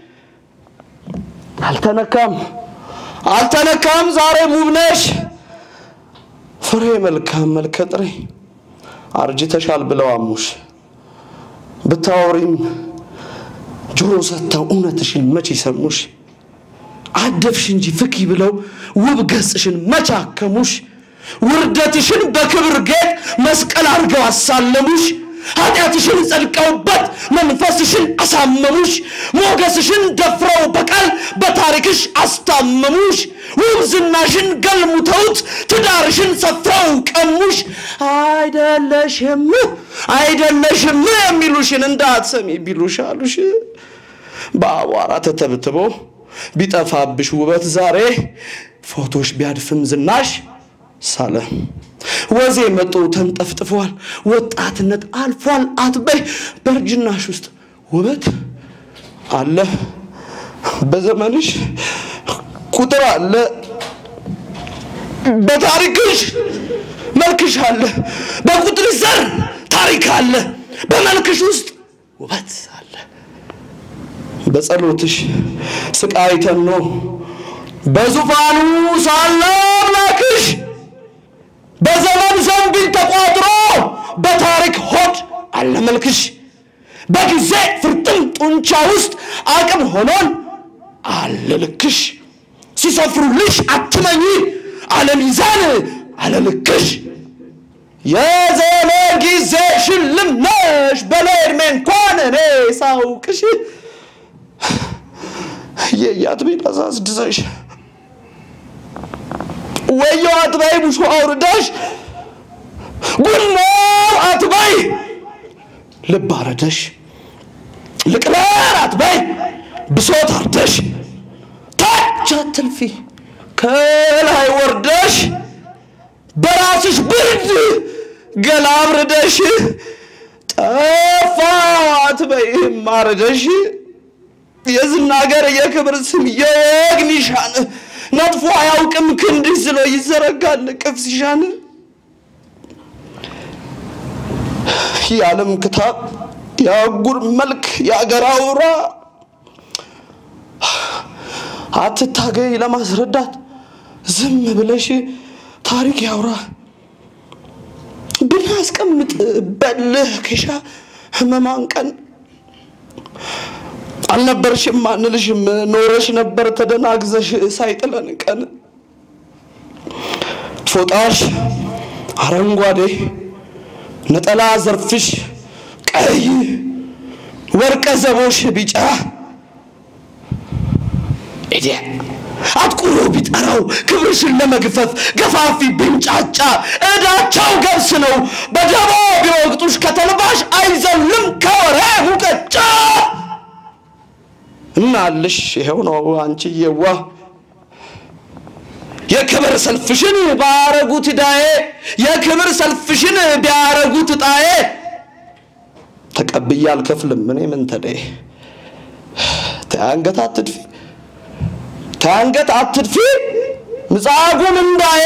አልተነካም አልተነካም ዛሬ ሙብነሽ ፍሬ መልካም መልከ ጥሬ አርጅተሻል ብለው አሙሽ ብታወሪም ጆሮ ሰጥተው እውነትሽን መቼ ሰሙሽ አደፍሽ እንጂ ፍኪ ብለው ውብ ገጽሽን መቼ አከሙሽ ውርደትሽን በክብር ጌጥ መስቀል አድርገው አሳለሙሽ ኃጢአትሽን ጸድቀውበት መንፈስሽን አሳመሙሽ ሞገስሽን ደፍረው በቃል በታሪክሽ አስታመሙሽ ውብ ዝናሽን ገልሙተውት ትዳርሽን ሰፍረው ቀሙሽ አይደለሽም አይደለሽም የሚሉሽን እንዳትሰሚ ቢሉሽ አሉሽ በአቧራ ተተብትቦ ቢጠፋብሽ ውበት ዛሬ ፎቶሽ ቢያድፍም ዝናሽ ሳለ ወዜ መጦ ተንጠፍጥፏል ወጣትነት አልፏል አትበይ በእርጅናሽ ውስጥ ውበት አለ በዘመንሽ ቁጥር አለ በታሪክሽ መልክሽ አለ በቁጥርሽ ዘር ታሪክ አለ በመልክሽ ውስጥ ውበት አለ በጸሎትሽ ስቃይ ተኖ በዙፋኑ ሳለ አምላክሽ በዘመን ዘንቢል ተቋጥሮ በታሪክ ሆድ አለ መልክሽ በጊዜ ፍርጥም ጡንቻ ውስጥ አቅም ሆኖን አለ ልክሽ ሲሰፍሩልሽ አትመኝ አለሚዛን አለልክሽ የዘመን ጊዜ ሽልም ነሽ በለዕድሜ እንኳን እኔ ሳውቅሽ የያትቤ አሳስድሰሽ ወዮ አትበይ ቡሾ አውርደሽ ቡኖ አትበይ ልብ አረደሽ ልቅበር አትበይ ብሶት አርደሽ ታች አትልፊ ከላይ ወርደሽ በራስሽ ብርድ ገላ አብርደሽ ጠፋ አትበይ ማረደሽ የዝና ሀገር የክብር ስም የወግ ኒሻን ነጥፎ አያውቅም ክንድሽ ስሎ ይዘረጋል ቅፍ ሲሻን የዓለም ክታብ የአህጉር መልክ የአገር አውራ አትታገይ ለማስረዳት ዝም ብለሽ ታሪክ ያውራ ብናስቀምጥ በልህ ክሻ ህመማን ቀን አልነበርሽም አንልሽም ኖረሽ ነበር ተደናግዘሽ ሳይጥለን ቀን ፎጣሽ አረንጓዴ ነጠላ ዘርፍሽ ቀይ ወርቀ ዘቦሽ ቢጫ ኤዲያ አትቁሮ ቢጠራው ክብርሽን ለመግፈፍ ገፋፊ ብንጫጫ እዳቸው ገብስ ነው በደቦ ቢወቅጡሽ ከተልባሽ አይዘልም ከወሬ ሙቀጫ እናልሽ ይኸው ነው አንቺ የዋ የክብር ሰልፍሽን ባረጉት ዳዬ የክብር ሰልፍሽን ቢያረጉት ጣዬ ተቀብዬ አልከፍልም እኔ ምን ተለይ ተያንገት አትድፊ ተያንገት አትድፊ ምጻጉን እንዳዬ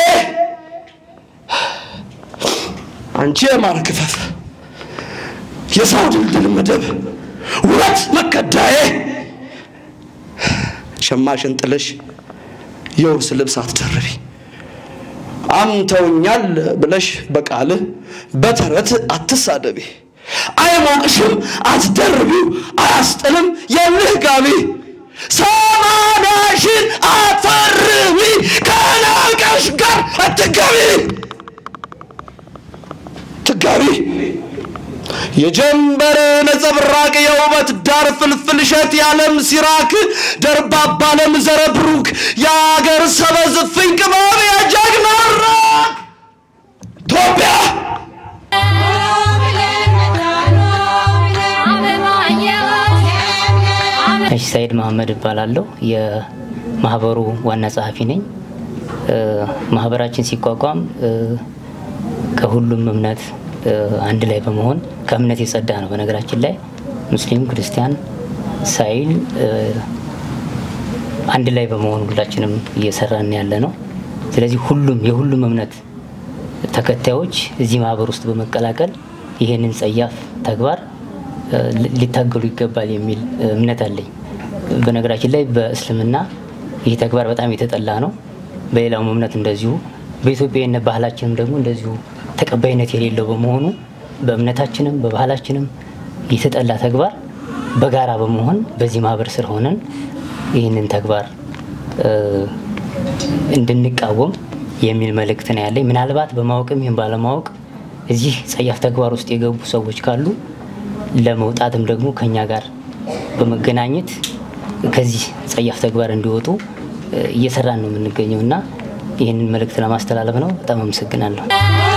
አንቺ የማር ክፈፍ የሰው ድልድል መደብ ውበት መከዳዬ ሸማሽን ጥለሽ የውርስ ልብስ አትደርቢ አምተውኛል ብለሽ በቃልህ በተረት አትሳደቢ አይሞቅሽም አትደርቢው አያስጥልም የልህ ጋቢ ሰማናሽን አትፈርሚ ከናቀሽ ጋር አትጋቢ ትጋቢ የጀንበር ነጸብራቅ የውበት ዳር ፍልፍል እሸት የዓለም ሲራክ ደርባባ ዓለም ዘረ ብሩክ የአገር ሰበዝ ፍኝ ቅባብ የጀግና ራክ ኢትዮጵያ እሺ ሰይድ መሀመድ እባላለሁ። የማህበሩ ዋና ጸሐፊ ነኝ። ማህበራችን ሲቋቋም ከሁሉም እምነት አንድ ላይ በመሆን ከእምነት የጸዳ ነው። በነገራችን ላይ ሙስሊም ክርስቲያን ሳይል አንድ ላይ በመሆን ሁላችንም እየሰራን ያለ ነው። ስለዚህ ሁሉም የሁሉም እምነት ተከታዮች እዚህ ማህበር ውስጥ በመቀላቀል ይህንን ጸያፍ ተግባር ሊታገሉ ይገባል የሚል እምነት አለኝ። በነገራችን ላይ በእስልምና ይህ ተግባር በጣም የተጠላ ነው። በሌላውም እምነት እንደዚሁ፣ በኢትዮጵያዊነት ባህላችንም ደግሞ እንደዚሁ ተቀባይነት የሌለው በመሆኑ በእምነታችንም በባህላችንም የተጠላ ተግባር በጋራ በመሆን በዚህ ማህበር ስር ሆነን ይህንን ተግባር እንድንቃወም የሚል መልእክት ነው ያለኝ። ምናልባት በማወቅም ይህን ባለማወቅ እዚህ ጸያፍ ተግባር ውስጥ የገቡ ሰዎች ካሉ ለመውጣትም ደግሞ ከኛ ጋር በመገናኘት ከዚህ ጸያፍ ተግባር እንዲወጡ እየሰራን ነው የምንገኘው እና ይህንን መልእክት ለማስተላለፍ ነው። በጣም አመሰግናለሁ።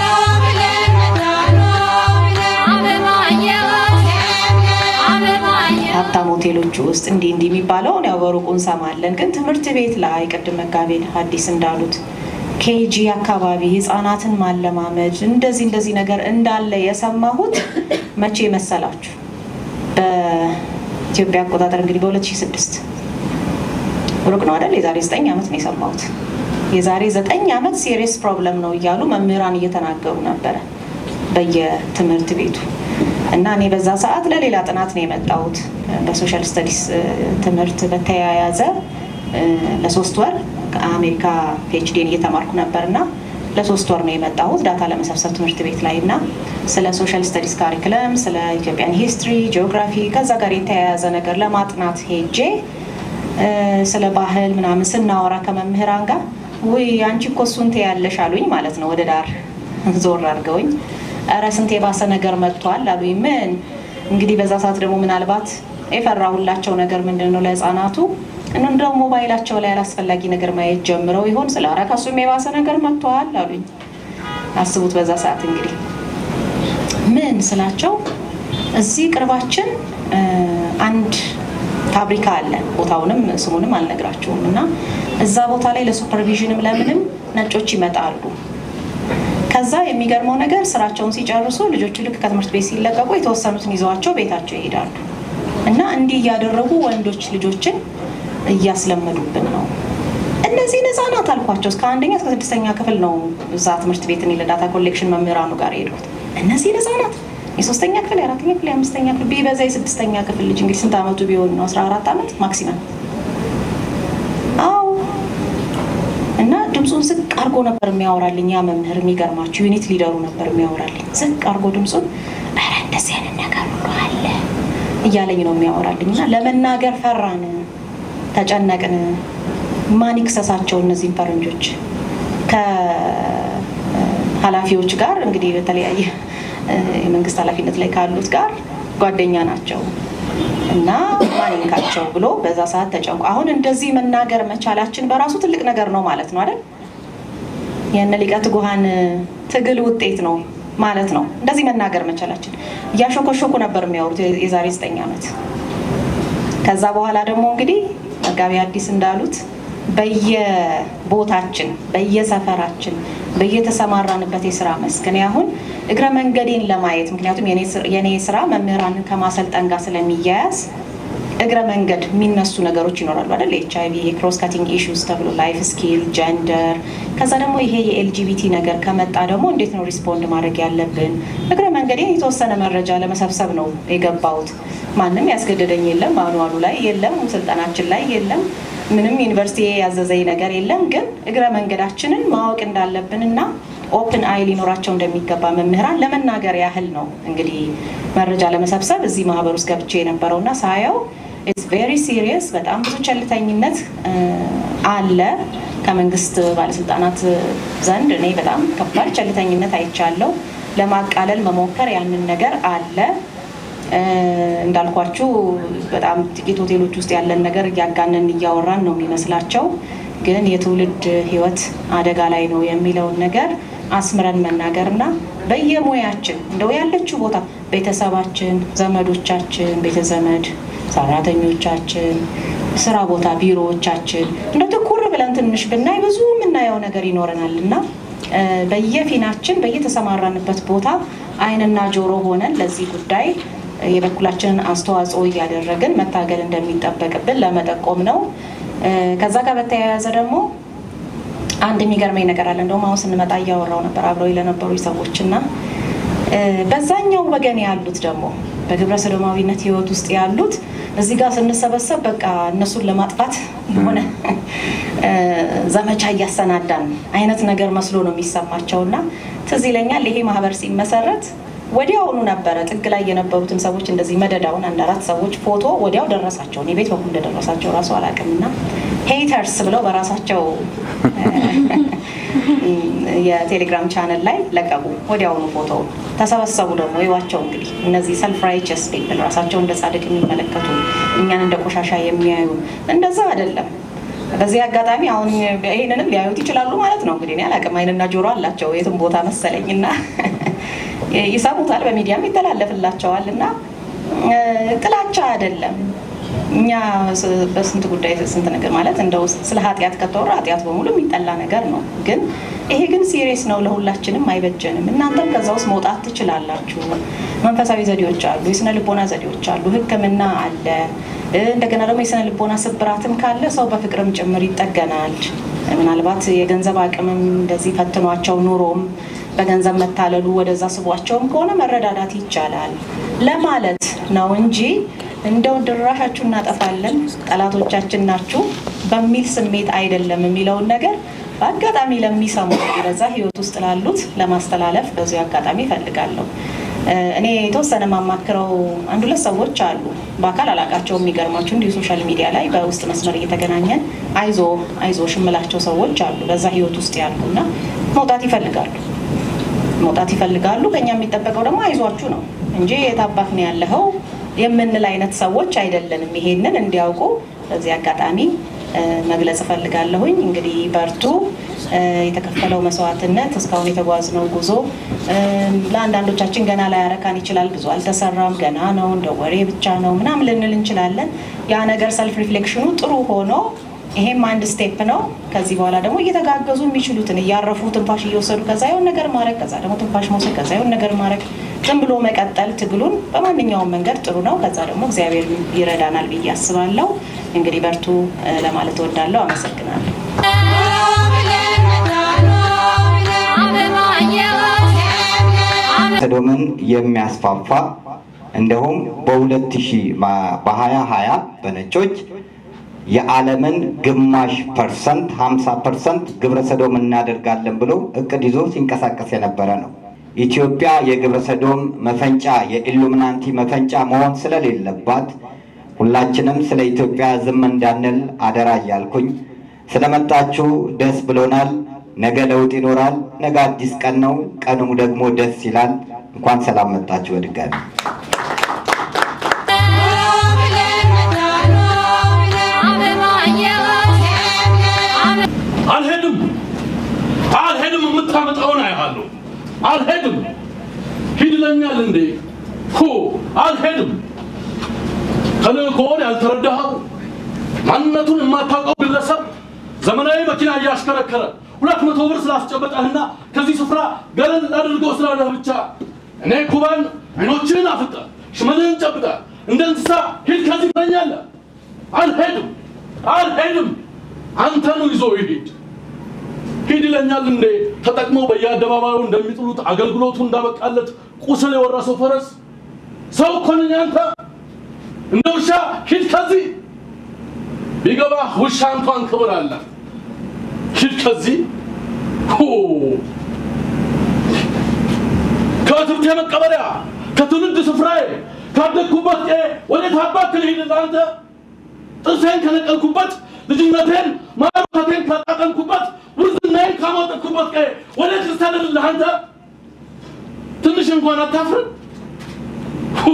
ሀብታም ሆቴሎች ውስጥ እንዲህ እንዲህ የሚባለውን ያው በሩቁ እንሰማለን። ግን ትምህርት ቤት ላይ ቅድም መጋቤ ሐዲስ እንዳሉት ኬጂ አካባቢ ህፃናትን ማለማመድ እንደዚህ እንደዚህ ነገር እንዳለ የሰማሁት መቼ መሰላችሁ? በኢትዮጵያ አቆጣጠር እንግዲህ በ2006 ሩቅ ነው አይደል? የዛሬ ዘጠኝ ዓመት ነው የሰማሁት። የዛሬ ዘጠኝ ዓመት ሲሪየስ ፕሮብለም ነው እያሉ መምህራን እየተናገሩ ነበረ በየትምህርት ቤቱ እና እኔ በዛ ሰዓት ለሌላ ጥናት ነው የመጣሁት በሶሻል ስተዲስ ትምህርት በተያያዘ ለሶስት ወር ከአሜሪካ ፒኤችዲን እየተማርኩ ነበር እና ለሶስት ወር ነው የመጣሁት ዳታ ለመሰብሰብ ትምህርት ቤት ላይ እና ስለ ሶሻል ስተዲስ ካሪክለም፣ ስለ ኢትዮጵያን ሂስትሪ፣ ጂኦግራፊ ከዛ ጋር የተያያዘ ነገር ለማጥናት ሄጄ ስለ ባህል ምናምን ስናወራ ከመምህራን ጋር ውይ አንቺ እኮ እሱን ትያለሽ አሉኝ ማለት ነው። ወደ ዳር ዞር አድርገውኝ እረ ስንት የባሰ ነገር መጥቷል አሉኝ። ምን እንግዲህ በዛ ሰዓት ደግሞ ምናልባት የፈራሁላቸው ነገር ምንድን ነው ለህፃናቱ እንደው ሞባይላቸው ላይ አላስፈላጊ ነገር ማየት ጀምረው ይሆን ስለ ኧረ ከሱም የባሰ ነገር መጥተዋል አሉኝ። አስቡት በዛ ሰዓት እንግዲህ ምን ስላቸው እዚህ ቅርባችን አንድ ፋብሪካ አለ። ቦታውንም ስሙንም አልነግራችሁም እና እዛ ቦታ ላይ ለሱፐርቪዥንም ለምንም ነጮች ይመጣሉ። ከዛ የሚገርመው ነገር ስራቸውን ሲጨርሱ ልጆቹ ልክ ከትምህርት ቤት ሲለቀቁ የተወሰኑትን ይዘዋቸው ቤታቸው ይሄዳሉ እና እንዲህ እያደረጉ ወንዶች ልጆችን እያስለመዱብን ነው። እነዚህን ህጻናት አልኳቸው። እስከ አንደኛ እስከ ስድስተኛ ክፍል ነው እዛ ትምህርት ቤት እኔ ለዳታ ኮሌክሽን መምህራኑ ጋር የሄድኩት። እነዚህን ህጻናት የሶስተኛ ክፍል የአራተኛ ክፍል የአምስተኛ ክፍል ቢበዛ የስድስተኛ ክፍል ልጅ እንግዲህ ስንት አመቱ ቢሆን ነው? አስራ አራት አመት ማክሲመም። አዎ እና ድምፁን ዝቅ አድርጎ ነበር የሚያወራልኝ ያ መምህር። የሚገርማችሁ ዩኒት ሊደሩ ነበር የሚያወራልኝ። ዝቅ አድርጎ ድምፁን ኧረ እንደዚህ አይነት ነገር ሁሉ አለ እያለኝ ነው የሚያወራልኝ። እና ለመናገር ፈራን፣ ተጨነቅን። ማን ይክሰሳቸው እነዚህን ፈረንጆች ከኃላፊዎች ጋር እንግዲህ በተለያየ የመንግስት ኃላፊነት ላይ ካሉት ጋር ጓደኛ ናቸው እና ማን ይንካቸው ብሎ በዛ ሰዓት ተጨንቆ አሁን እንደዚህ መናገር መቻላችን በራሱ ትልቅ ነገር ነው ማለት ነው አይደል? የእነ ሊቀ ትጉሃን ትግል ውጤት ነው ማለት ነው። እንደዚህ መናገር መቻላችን እያሾኮሾኩ ነበር የሚያወሩት የዛሬ ዘጠኝ ዓመት። ከዛ በኋላ ደግሞ እንግዲህ መጋቢ አዲስ እንዳሉት በየቦታችን በየሰፈራችን በየተሰማራንበት የስራ መስክ እኔ አሁን እግረ መንገዴን ለማየት ምክንያቱም የኔ ስራ መምህራንን ከማሰልጠን ጋር ስለሚያያዝ እግረ መንገድ የሚነሱ ነገሮች ይኖራሉ አይደል? ኤች አይቪ ክሮስ ካቲንግ ኢሹስ ተብሎ ላይፍ ስኪል፣ ጀንደር፣ ከዛ ደግሞ ይሄ የኤልጂቢቲ ነገር ከመጣ ደግሞ እንዴት ነው ሪስፖንድ ማድረግ ያለብን? እግረ መንገዴን የተወሰነ መረጃ ለመሰብሰብ ነው የገባሁት። ማንም ያስገደደኝ የለም፣ ማኑዋሉ ላይ የለም፣ ስልጠናችን ላይ የለም፣ ምንም ዩኒቨርሲቲ ያዘዘኝ ነገር የለም። ግን እግረ መንገዳችንን ማወቅ እንዳለብን እና ኦፕን አይ ሊኖራቸው እንደሚገባ መምህራን ለመናገር ያህል ነው እንግዲህ መረጃ ለመሰብሰብ እዚህ ማህበር ውስጥ ገብቼ የነበረውና ሳየው ኢትስ ቬሪ ሲሪየስ በጣም ብዙ ቸልተኝነት አለ ከመንግስት ባለስልጣናት ዘንድ። እኔ በጣም ከባድ ቸልተኝነት አይቻለሁ። ለማቃለል መሞከር ያንን ነገር አለ። እንዳልኳችሁ በጣም ጥቂት ሆቴሎች ውስጥ ያለን ነገር እያጋነን እያወራን ነው የሚመስላቸው፣ ግን የትውልድ ህይወት አደጋ ላይ ነው የሚለውን ነገር አስምረን መናገርና በየሙያችን እንደው ያለችው ቦታ ቤተሰባችን፣ ዘመዶቻችን፣ ቤተዘመድ፣ ሰራተኞቻችን፣ ስራ ቦታ፣ ቢሮዎቻችን እንደ ትኩር ብለን ትንሽ ብናይ ብዙ የምናየው ነገር ይኖረናል እና በየፊናችን በየተሰማራንበት ቦታ አይንና ጆሮ ሆነን ለዚህ ጉዳይ የበኩላችንን አስተዋጽኦ እያደረግን መታገል እንደሚጠበቅብን ለመጠቆም ነው። ከዛ ጋር በተያያዘ ደግሞ አንድ የሚገርመኝ ነገር አለ። እንደውም አሁን ስንመጣ እያወራው ነበር አብረው ለነበሩ ሰዎች እና በዛኛው ወገን ያሉት ደግሞ በግብረ ሰዶማዊነት ህይወት ውስጥ ያሉት እዚህ ጋር ስንሰበሰብ በቃ እነሱን ለማጥፋት የሆነ ዘመቻ እያሰናዳን አይነት ነገር መስሎ ነው የሚሰማቸው እና ትዝ ይለኛል ይሄ ማህበር ሲመሰረት ወዲያውኑ ነበረ ጥግ ላይ የነበሩትን ሰዎች እንደዚህ መደዳውን አንድ አራት ሰዎች ፎቶ ወዲያው ደረሳቸው። እኔ ቤት በኩል እንደደረሳቸው እራሱ አላውቅም እና ሄይተርስ ብለው በራሳቸው የቴሌግራም ቻነል ላይ ለቀቁ ወዲያውኑ ፎቶውን። ተሰበሰቡ ደግሞ ይዋቸው እንግዲህ እነዚህ ሰልፍ ራይቸስ ፒፕል ራሳቸው እንደ ጻድቅ የሚመለከቱ እኛን እንደ ቆሻሻ የሚያዩ እንደዛ አይደለም። በዚህ አጋጣሚ አሁን ይህንንም ሊያዩት ይችላሉ ማለት ነው እንግዲህ እኔ አላውቅም። አይንና ጆሮ አላቸው የትም ቦታ መሰለኝ እና ይሰሙታል፣ በሚዲያም ይተላለፍላቸዋል እና ጥላቻ አይደለም። እኛ በስንት ጉዳይ ስንት ነገር ማለት እንደው ስለ ኃጢአት ከተወራ ኃጢአት በሙሉ የሚጠላ ነገር ነው። ግን ይሄ ግን ሲሪየስ ነው፣ ለሁላችንም አይበጀንም። እናንተም ከዛ ውስጥ መውጣት ትችላላችሁ። መንፈሳዊ ዘዴዎች አሉ፣ የስነ ልቦና ዘዴዎች አሉ፣ ሕክምና አለ። እንደገና ደግሞ የስነ ልቦና ስብራትም ካለ ሰው በፍቅርም ጭምር ይጠገናል። ምናልባት የገንዘብ አቅምም እንደዚህ ፈትኗቸው ኑሮም በገንዘብ መታለሉ ወደዛ ስቧቸውም ከሆነ መረዳዳት ይቻላል ለማለት ነው እንጂ እንደው ድራሻችሁ እናጠፋለን ጠላቶቻችን ናችሁ በሚል ስሜት አይደለም የሚለውን ነገር በአጋጣሚ ለሚሰሙ በዛ ህይወት ውስጥ ላሉት ለማስተላለፍ በዚሁ አጋጣሚ እፈልጋለሁ። እኔ የተወሰነ የማማክረው አንድ ሁለት ሰዎች አሉ። በአካል አላቃቸውም። የሚገርማቸው እንዲሁ ሶሻል ሚዲያ ላይ በውስጥ መስመር እየተገናኘን አይዞ አይዞሽ የምላቸው ሰዎች አሉ። በዛ ህይወት ውስጥ ያሉ እና መውጣት ይፈልጋሉ መውጣት ይፈልጋሉ። ከኛ የሚጠበቀው ደግሞ አይዟችሁ ነው እንጂ የታባክ ነው ያለኸው የምንል አይነት ሰዎች አይደለንም። ይሄንን እንዲያውቁ በዚህ አጋጣሚ መግለጽ እፈልጋለሁኝ። እንግዲህ በርቱ። የተከፈለው መስዋዕትነት እስካሁን የተጓዝነው ጉዞ ለአንዳንዶቻችን ገና ላያረካን ይችላል። ብዙ አልተሰራም፣ ገና ነው፣ እንደ ወሬ ብቻ ነው ምናምን ልንል እንችላለን። ያ ነገር ሰልፍ ሪፍሌክሽኑ ጥሩ ሆኖ ይሄም አንድ ስቴፕ ነው። ከዚህ በኋላ ደግሞ እየተጋገዙ የሚችሉትን እያረፉ ትንፋሽ እየወሰዱ ከዛ የሆን ነገር ማድረግ ከዛ ደግሞ ትንፋሽ መውሰድ ከዛ የሆን ነገር ማድረግ ዝም ብሎ መቀጠል ትግሉን በማንኛውም መንገድ ጥሩ ነው። ከዛ ደግሞ እግዚአብሔር ይረዳናል ብዬ አስባለሁ። እንግዲህ በርቱ ለማለት እወዳለሁ። አመሰግናለሁ። ሰዶምን የሚያስፋፋ እንደውም በ2000 በ2020 በነጮች የዓለምን ግማሽ ፐርሰንት 50 ፐርሰንት ግብረ ሰዶም እናደርጋለን ብሎ እቅድ ይዞ ሲንቀሳቀስ የነበረ ነው። ኢትዮጵያ የግብረ ሰዶም መፈንጫ የኢሉሚናንቲ መፈንጫ መሆን ስለሌለባት ሁላችንም ስለ ኢትዮጵያ ዝም እንዳንል አደራ እያልኩኝ ስለመጣችሁ ደስ ብሎናል። ነገ ለውጥ ይኖራል። ነገ አዲስ ቀን ነው። ቀኑ ደግሞ ደስ ይላል። እንኳን ሰላም መጣችሁ በድጋሚ። አልሄድም አልሄድም፣ የምታመጣውን አያለሁ። አልሄድም ሂድ ይለኛል እንዴ? ሁ አልሄድም። ተልእኮውን ያልተረዳኸው ማንነቱን የማታውቀው ግለሰብ ዘመናዊ መኪና እያሽከረከረ ሁለት መቶ ብር ስላስጨበጠህና ከዚህ ስፍራ ገለል አድርገው ስላለህ ብቻ እኔ ኩባን አይኖችህን አፍጠ ሽመልህን ጨብጠ እንደ እንስሳ ሂድ ከዚህ ትለኛለህ። አልሄድም አልሄድም። አንተኑ ይዞ ይሂድ ሂድ ይለኛል እንዴ? ተጠቅመው በየአደባባዩ እንደሚጥሉት አገልግሎቱ እንዳበቃለት ቁስል የወረሰው ፈረስ ሰው እኮ ነኝ አንተ። እንደ ውሻ ሂድ ከዚህ ቢገባ ውሻ እንኳን ክብር አለ። ሂድ ከዚህ ሁ ከእትብቴ መቀበሪያ ከትውልድ ስፍራዬ ካደግኩበት ቄ ወዴት አባት ልሂድ ለአንተ ጥርሴን ከነቀልኩበት ልጅነቴን ማሩከቴን ካጣጠምኩበት ውርዝናዬን ካማጠጥኩበት ቀ ወዴት ልሰደድልህ አንተ ትንሽ እንኳን አታፍርም? ሁ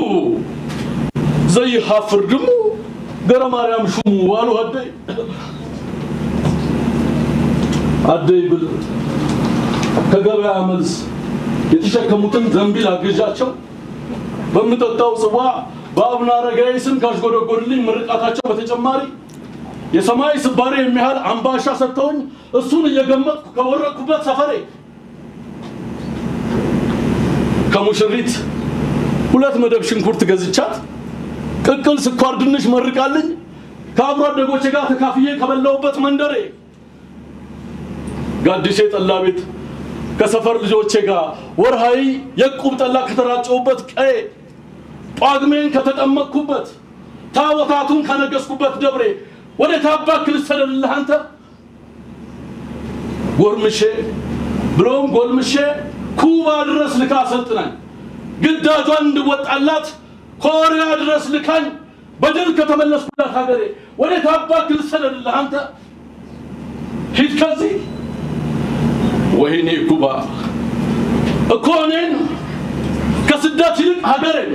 ዘይሃፍር ድሙ ገረ ማርያም ሹሙ አሉ አደይ አደይ ብል ከገበያ መልስ የተሸከሙትን ዘንቢል አግዣቸው በምጠጣው ጽዋ በአቡነ አረጋዊ ስም ካሽጎደጎድልኝ ምርቃታቸው በተጨማሪ የሰማይ ስባሪ የሚያህል አምባሻ ሰጥተውኝ እሱን እየገመጥኩ ከወረድኩበት ሰፈሬ ከሙሽሪት ሁለት መደብ ሽንኩርት ገዝቻት ቅቅል፣ ስኳር፣ ድንች መርቃልኝ ከአብሮ አደጎቼ ጋር ተካፍዬ ከበላሁበት መንደሬ ጋዲሴ ጠላ ቤት ከሰፈር ልጆቼ ጋር ወርሃዊ የቁብ ጠላ ከተራጨውበት ቀዬ ጳጉሜን ከተጠመቅኩበት ታቦታቱን ከነገስኩበት ደብሬ ወደ ታባክ ልሰደድልህ አንተ ጎርምሼ ብሎም ጎልምሼ ኩባ ድረስ ልካ አሰልጥናኝ ግዳጇን እንድወጣላት ኮሪያ ድረስ ልካኝ በድል ከተመለስኩላት ሀገሬ ወደ ታባክ ልሰደድልህ አንተ ሂድ ከዚህ ወይኔ ኩባ እኮ እኔን ከስደት ይልቅ ሀገሬን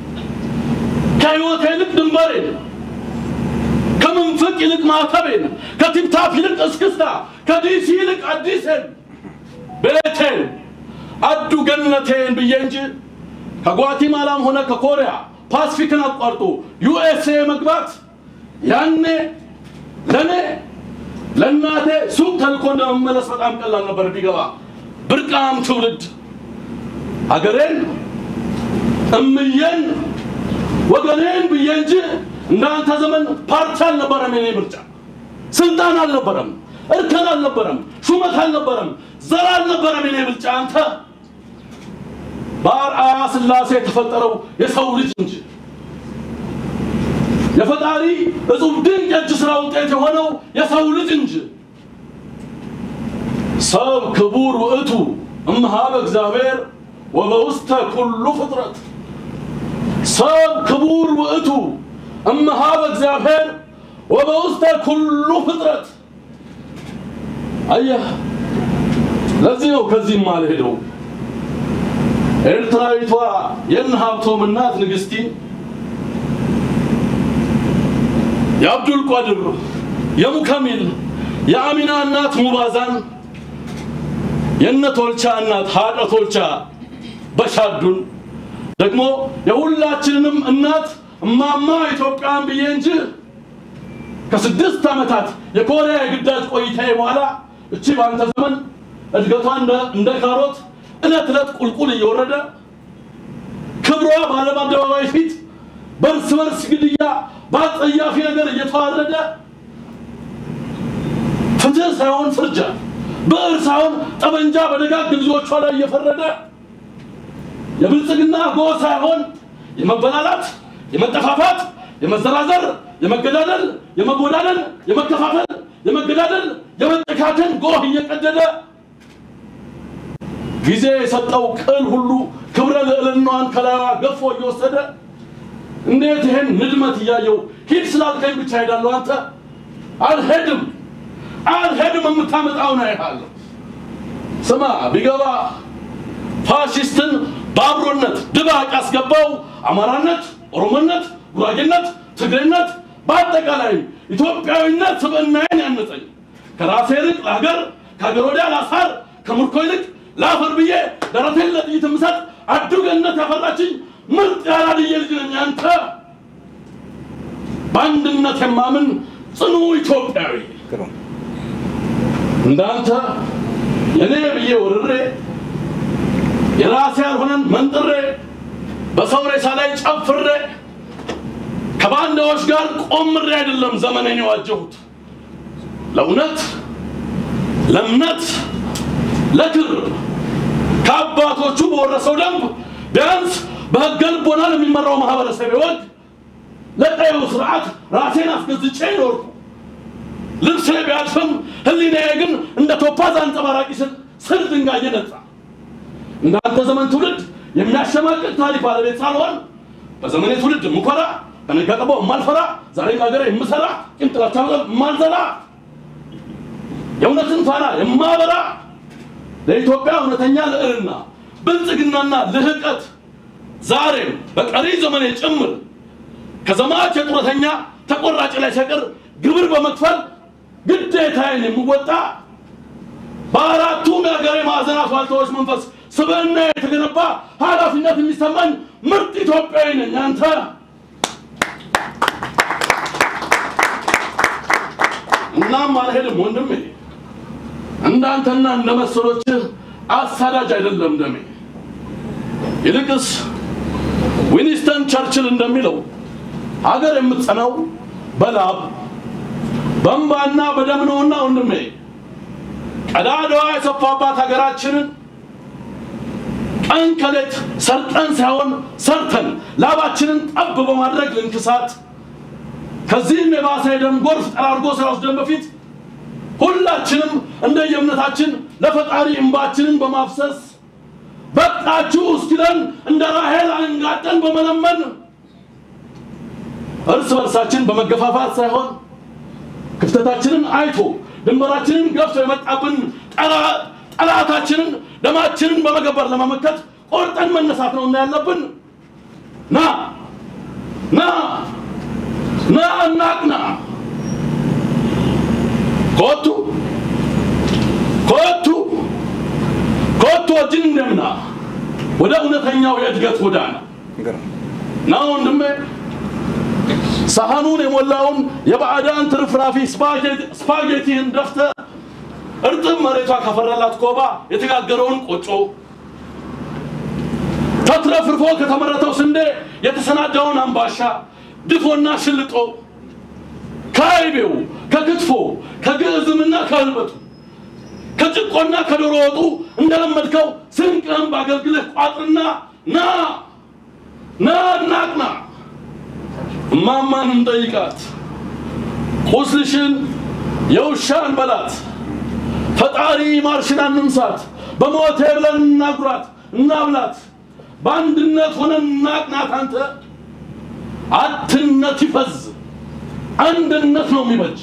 ከህይወት ይልቅ ድንበሬን ከምንፍቅ ይልቅ ማዕተቤን ከቲፕታፕ ይልቅ እስክስታ ከዲሲ ይልቅ አዲሴን ቤቴን አዱ ገነቴን ብዬ እንጂ ከጓቲማላም ሆነ ከኮሪያ ፓስፊክን አቋርጦ ዩኤስኤ መግባት ያኔ ለእኔ ለእናቴ ሱቅ ተልኮ እንደመመለስ በጣም ቀላል ነበር ቢገባ ብርቃም ትውልድ አገሬን እምዬን ወገኔን ብዬ እንጂ እንዳንተ ዘመን ፓርቲ አልነበረም። የኔ ምርጫ ስልጣን አልነበረም፣ እርከን አልነበረም፣ ሹመት አልነበረም፣ ዘር አልነበረም። የኔ ምርጫ አንተ በአርአያ ስላሴ የተፈጠረው የሰው ልጅ እንጂ የፈጣሪ እጹብ ድንቅ የእጅ ስራ ውጤት የሆነው የሰው ልጅ እንጂ ሰብ ክቡር ውእቱ እምሃበ እግዚአብሔር ወበውስተ ኩሉ ፍጥረት ሰብ ክቡር ውእቱ እምሃበ እግዚአብሔር ወበውስተ ኩሉ ፍጥረት አየህ ለዚህ ነው ከዚህም አልሄደው ኤርትራዊቷ የእነ ሀብቶም እናት ንግስቲ የአብዱል ቋድር የሙከሚል የአሚና እናት ሙባዛን የእነ ቶልቻ እናት ሀደ ቶልቻ በሻዱን ደግሞ የሁላችንንም እናት እማማ ኢትዮጵያን ብዬ እንጂ ከስድስት ዓመታት የኮሪያ የግዳጅ ቆይታዬ በኋላ እቺ በአንተ ዘመን እድገቷ እንደ ካሮት እለት እለት ቁልቁል እየወረደ ክብሯ በዓለም አደባባይ ፊት በእርስ በርስ ግድያ በአጸያፊ ነገር እየተዋረደ ፍትህ ሳይሆን ፍርጃ ብዕር ሳይሆን ጠመንጃ በደጋግ ልጆቿ ላይ እየፈረደ የብልጽግና ጎ ሳይሆን የመበላላት የመጠፋፋት የመዘራዘር የመገዳደል የመጎዳደል የመከፋፈል የመገዳደል የመጠካከን ጎህ እየቀደደ ጊዜ የሰጠው ቅል ሁሉ ክብረ ልዕልናዋን ከላይዋ ገፎ እየወሰደ እንዴት ይሄን ንድመት እያየው ሂድ ስላልከኝ ብቻ ሄዳለሁ አንተ አልሄድም አልሄድም የምታመጣውን አይሃለሁ ስማ ቢገባ ፋሽስትን በአብሮነት ድባቅ ያስገባው አማራነት ኦሮሞነት ጉራጌነት ትግሬነት በአጠቃላይ ኢትዮጵያዊነት ስብዕናዬን ያነጸኝ ከራሴ ይልቅ ለሀገር ከሀገር ወዲያ ላሳር ከምርኮ ይልቅ ለአፈር ብዬ ደረቴን ለጥይት የምሰጥ አዱገነት ያፈራችኝ ምርጥ ያላድየ ልጅ ነኝ አንተ በአንድነት የማምን ጽኑ ኢትዮጵያዊ እንዳንተ የኔ ብዬ ወርሬ የራሴ ያልሆነን መንጥሬ በሰው ሬሳ ላይ ጨፍሬ ከባንዳዎች ጋር ቆምሬ አይደለም ዘመኔን የዋጀሁት ለእውነት ለእምነት ለክብር ከአባቶቹ በወረሰው ደንብ ቢያንስ በህገ ልቦና ለሚመራው ማህበረሰብ ወግ ለቀዩ ስርዓት ራሴን አስገዝጬ ኖርኩ። ልብሴ ቢያልፍም ህሊናዬ ግን እንደ ቶፓዝ አንጸባራቂ ስር ድንጋይ ነጻ። እንዳንተ ዘመን ትውልድ የሚያሸማቅቅ ታሪክ ባለቤት ሳልሆን በዘመኔ ትውልድ የምኮራ በነጋ ጠባው የማልፈራ ዛሬ ሀገር የምሰራ ቂም ጥላቻ የማልዘራ የእውነትን ፋና የማበራ ለኢትዮጵያ እውነተኛ ልዕልና ብልጽግናና ልህቀት ዛሬም በቀሪ ዘመኔ ጭምር ከዘማች የጡረተኛ ተቆራጭ ላይ ሳይቀር ግብር በመክፈል ግዴታዬን የምወጣ በአራቱም የሀገሬ ማዕዘናት ዋልታዎች መንፈስ ስብዕና የተገነባ ኃላፊነት የሚሰማኝ ምርጥ ኢትዮጵያዊ ነኝ። አንተ እናም አልሄድም ወንድሜ፣ እንዳንተና እንደ መሰሎችህ አሳዳጅ አይደለም ደሜ። ይልቅስ ዊኒስተን ቸርችል እንደሚለው ሀገር የምትጸናው በላብ በእንባና በደም ነውና ወንድሜ ቀዳዳዋ የሰፋባት ሀገራችንን ቀን ከሌት ሰርጠን ሳይሆን ሰርተን ላባችንን ጠብ በማድረግ ልንክሳት ከዚህም የባሰ የደም ጎርፍ ጠራርጎ ሳይወስደን በፊት ሁላችንም እንደየእምነታችን ለፈጣሪ እንባችንን በማፍሰስ በቃችሁ እስኪለን እንደ ራሔል አንጋጠን በመለመን እርስ በርሳችን በመገፋፋት ሳይሆን ክፍተታችንን አይቶ ድንበራችንን ገፍቶ የመጣብን ጠላታችንን ደማችንን በመገበር ለመመከት ቆርጠን መነሳት ነው እና ያለብን። ና ና ና እናቅና ኮቱ ኮቱ ኮቱ ወጅን እንደምና ወደ እውነተኛው የእድገት ጎዳና ና ወንድሜ ሳህኑን የሞላውን የባዕዳን ትርፍራፊ ስፓጌቲህን ደፍተ እርጥብ መሬቷ ካፈራላት ኮባ የተጋገረውን ቆጮ ተትረፍርፎ ከተመረተው ስንዴ የተሰናዳውን አምባሻ ድፎና ሽልጦ ከአይቤው ከክትፎ ከግዕዝምና ከህልበቱ ከጭቆና ከዶሮ ወጡ እንደለመድከው ስንቅህን በአገልግልህ ቋጥርና ና ና እናቅና እማማን እንጠይቃት ቁስልሽን የውሻን በላት ፈጣሪ ማርሽን አንንሳት በሞቴ ብለን እናጉራት እናብላት፣ በአንድነት ሆነን እናቅናት። አንተ አትነት ይፈዝ፣ አንድነት ነው የሚበጅ።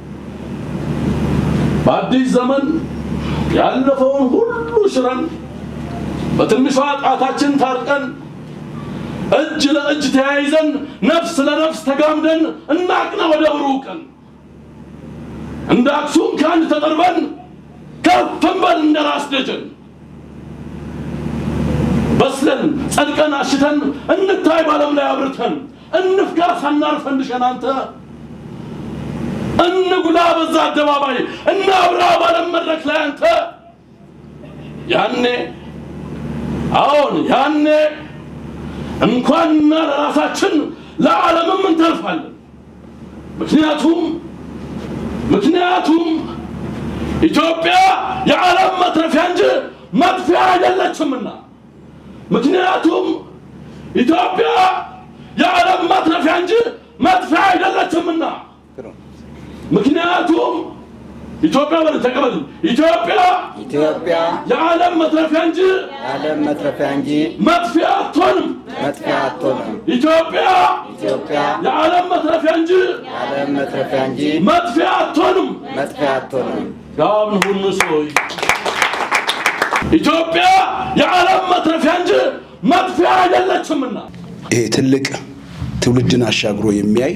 በአዲስ ዘመን ያለፈውን ሁሉ ሽረን በትንሿ ጣታችን ታርቀን እጅ ለእጅ ተያይዘን ነፍስ ለነፍስ ተጋምደን እናቅና ወደ ብሩህ ቀን እንደ አክሱም ከአንድ ተጠርበን ከፍ እንበል እንደ ራስ ደጀን በስለን ጸድቀን አሽተን እንታይ ባለም ላይ አብርተን እንፍጋ ሳናርፍ እንድሸን አንተ እንጉላ በዛ አደባባይ እናብራ ባለም መድረክ ላይ አንተ ያኔ አዎን ያኔ እንኳንና ለራሳችን ለዓለምም እንተርፋለን። ምክንያቱም ምክንያቱም ኢትዮጵያ የዓለም መትረፊያ እንጂ መጥፊያ አይደለችምና። ምክንያቱም ኢትዮጵያ የዓለም መትረፊያ እንጂ መጥፊያ አይደለችምና። ምክንያቱም ኢትዮጵያ በል ተቀበል። ኢትዮጵያ ኢትዮጵያ የዓለም መትረፊያ እንጂ የዓለም መትረፊያ እንጂ መጥፊያ አትሆንም። መጥፊያ አትሆንም። ኢትዮጵያ ኢትዮጵያ የዓለም መትረፊያ እንጂ የዓለም መትረፊያ እንጂ መጥፊያ አትሆንም። መጥፊያ አትሆንም። ጋብን ሁኑ ሰዎች ኢትዮጵያ የዓለም መትረፊያ እንጂ መጥፊያ አይደለችምና ይሄ ትልቅ ትውልድን አሻግሮ የሚያይ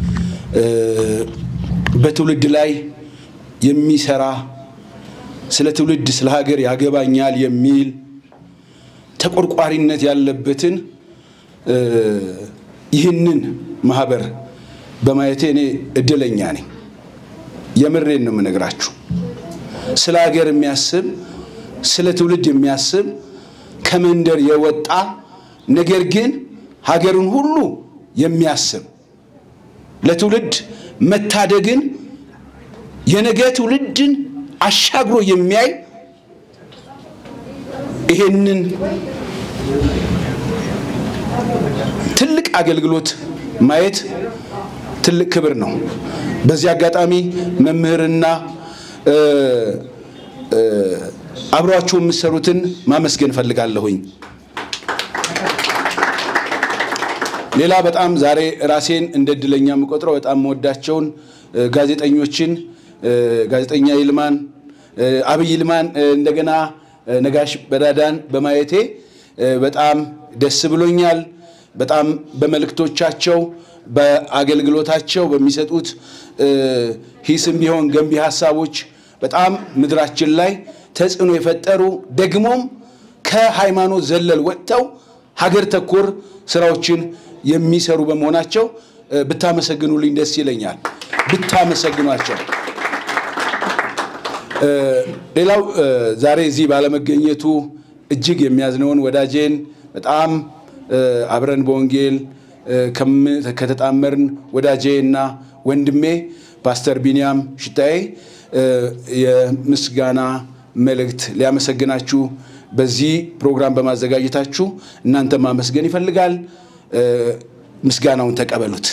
በትውልድ ላይ የሚሰራ ስለ ትውልድ ስለ ሀገር ያገባኛል የሚል ተቆርቋሪነት ያለበትን ይህንን ማህበር በማየቴ እኔ እድለኛ ነኝ። የምሬን ነው የምነግራችሁ። ስለ ሀገር የሚያስብ ስለ ትውልድ የሚያስብ ከመንደር የወጣ ነገር ግን ሀገርን ሁሉ የሚያስብ ለትውልድ መታደግን የነገ ትውልድን አሻግሮ የሚያይ ይሄንን ትልቅ አገልግሎት ማየት ትልቅ ክብር ነው። በዚህ አጋጣሚ መምህርና አብሯቸው የምሰሩትን ማመስገን ፈልጋለሁኝ። ሌላ በጣም ዛሬ ራሴን እንደ እድለኛ የምቆጥረው በጣም መወዳቸውን ጋዜጠኞችን ጋዜጠኛ ይልማን አብይ ይልማን እንደገና ነጋሽ በዳዳን በማየቴ በጣም ደስ ብሎኛል። በጣም በመልእክቶቻቸው በአገልግሎታቸው በሚሰጡት ሂስም ቢሆን ገንቢ ሀሳቦች በጣም ምድራችን ላይ ተጽዕኖ የፈጠሩ ደግሞም ከሃይማኖት ዘለል ወጥተው ሀገር ተኮር ስራዎችን የሚሰሩ በመሆናቸው ብታመሰግኑልኝ ደስ ይለኛል። ብታመሰግኗቸው። ሌላው ዛሬ እዚህ ባለመገኘቱ እጅግ የሚያዝነውን ወዳጄን በጣም አብረን በወንጌል ከተጣመርን ወዳጄ እና ወንድሜ ፓስተር ቢንያም ሽታዬ የምስጋና መልእክት ሊያመሰግናችሁ በዚህ ፕሮግራም በማዘጋጀታችሁ እናንተ ማመስገን ይፈልጋል። ምስጋናውን ተቀበሉት።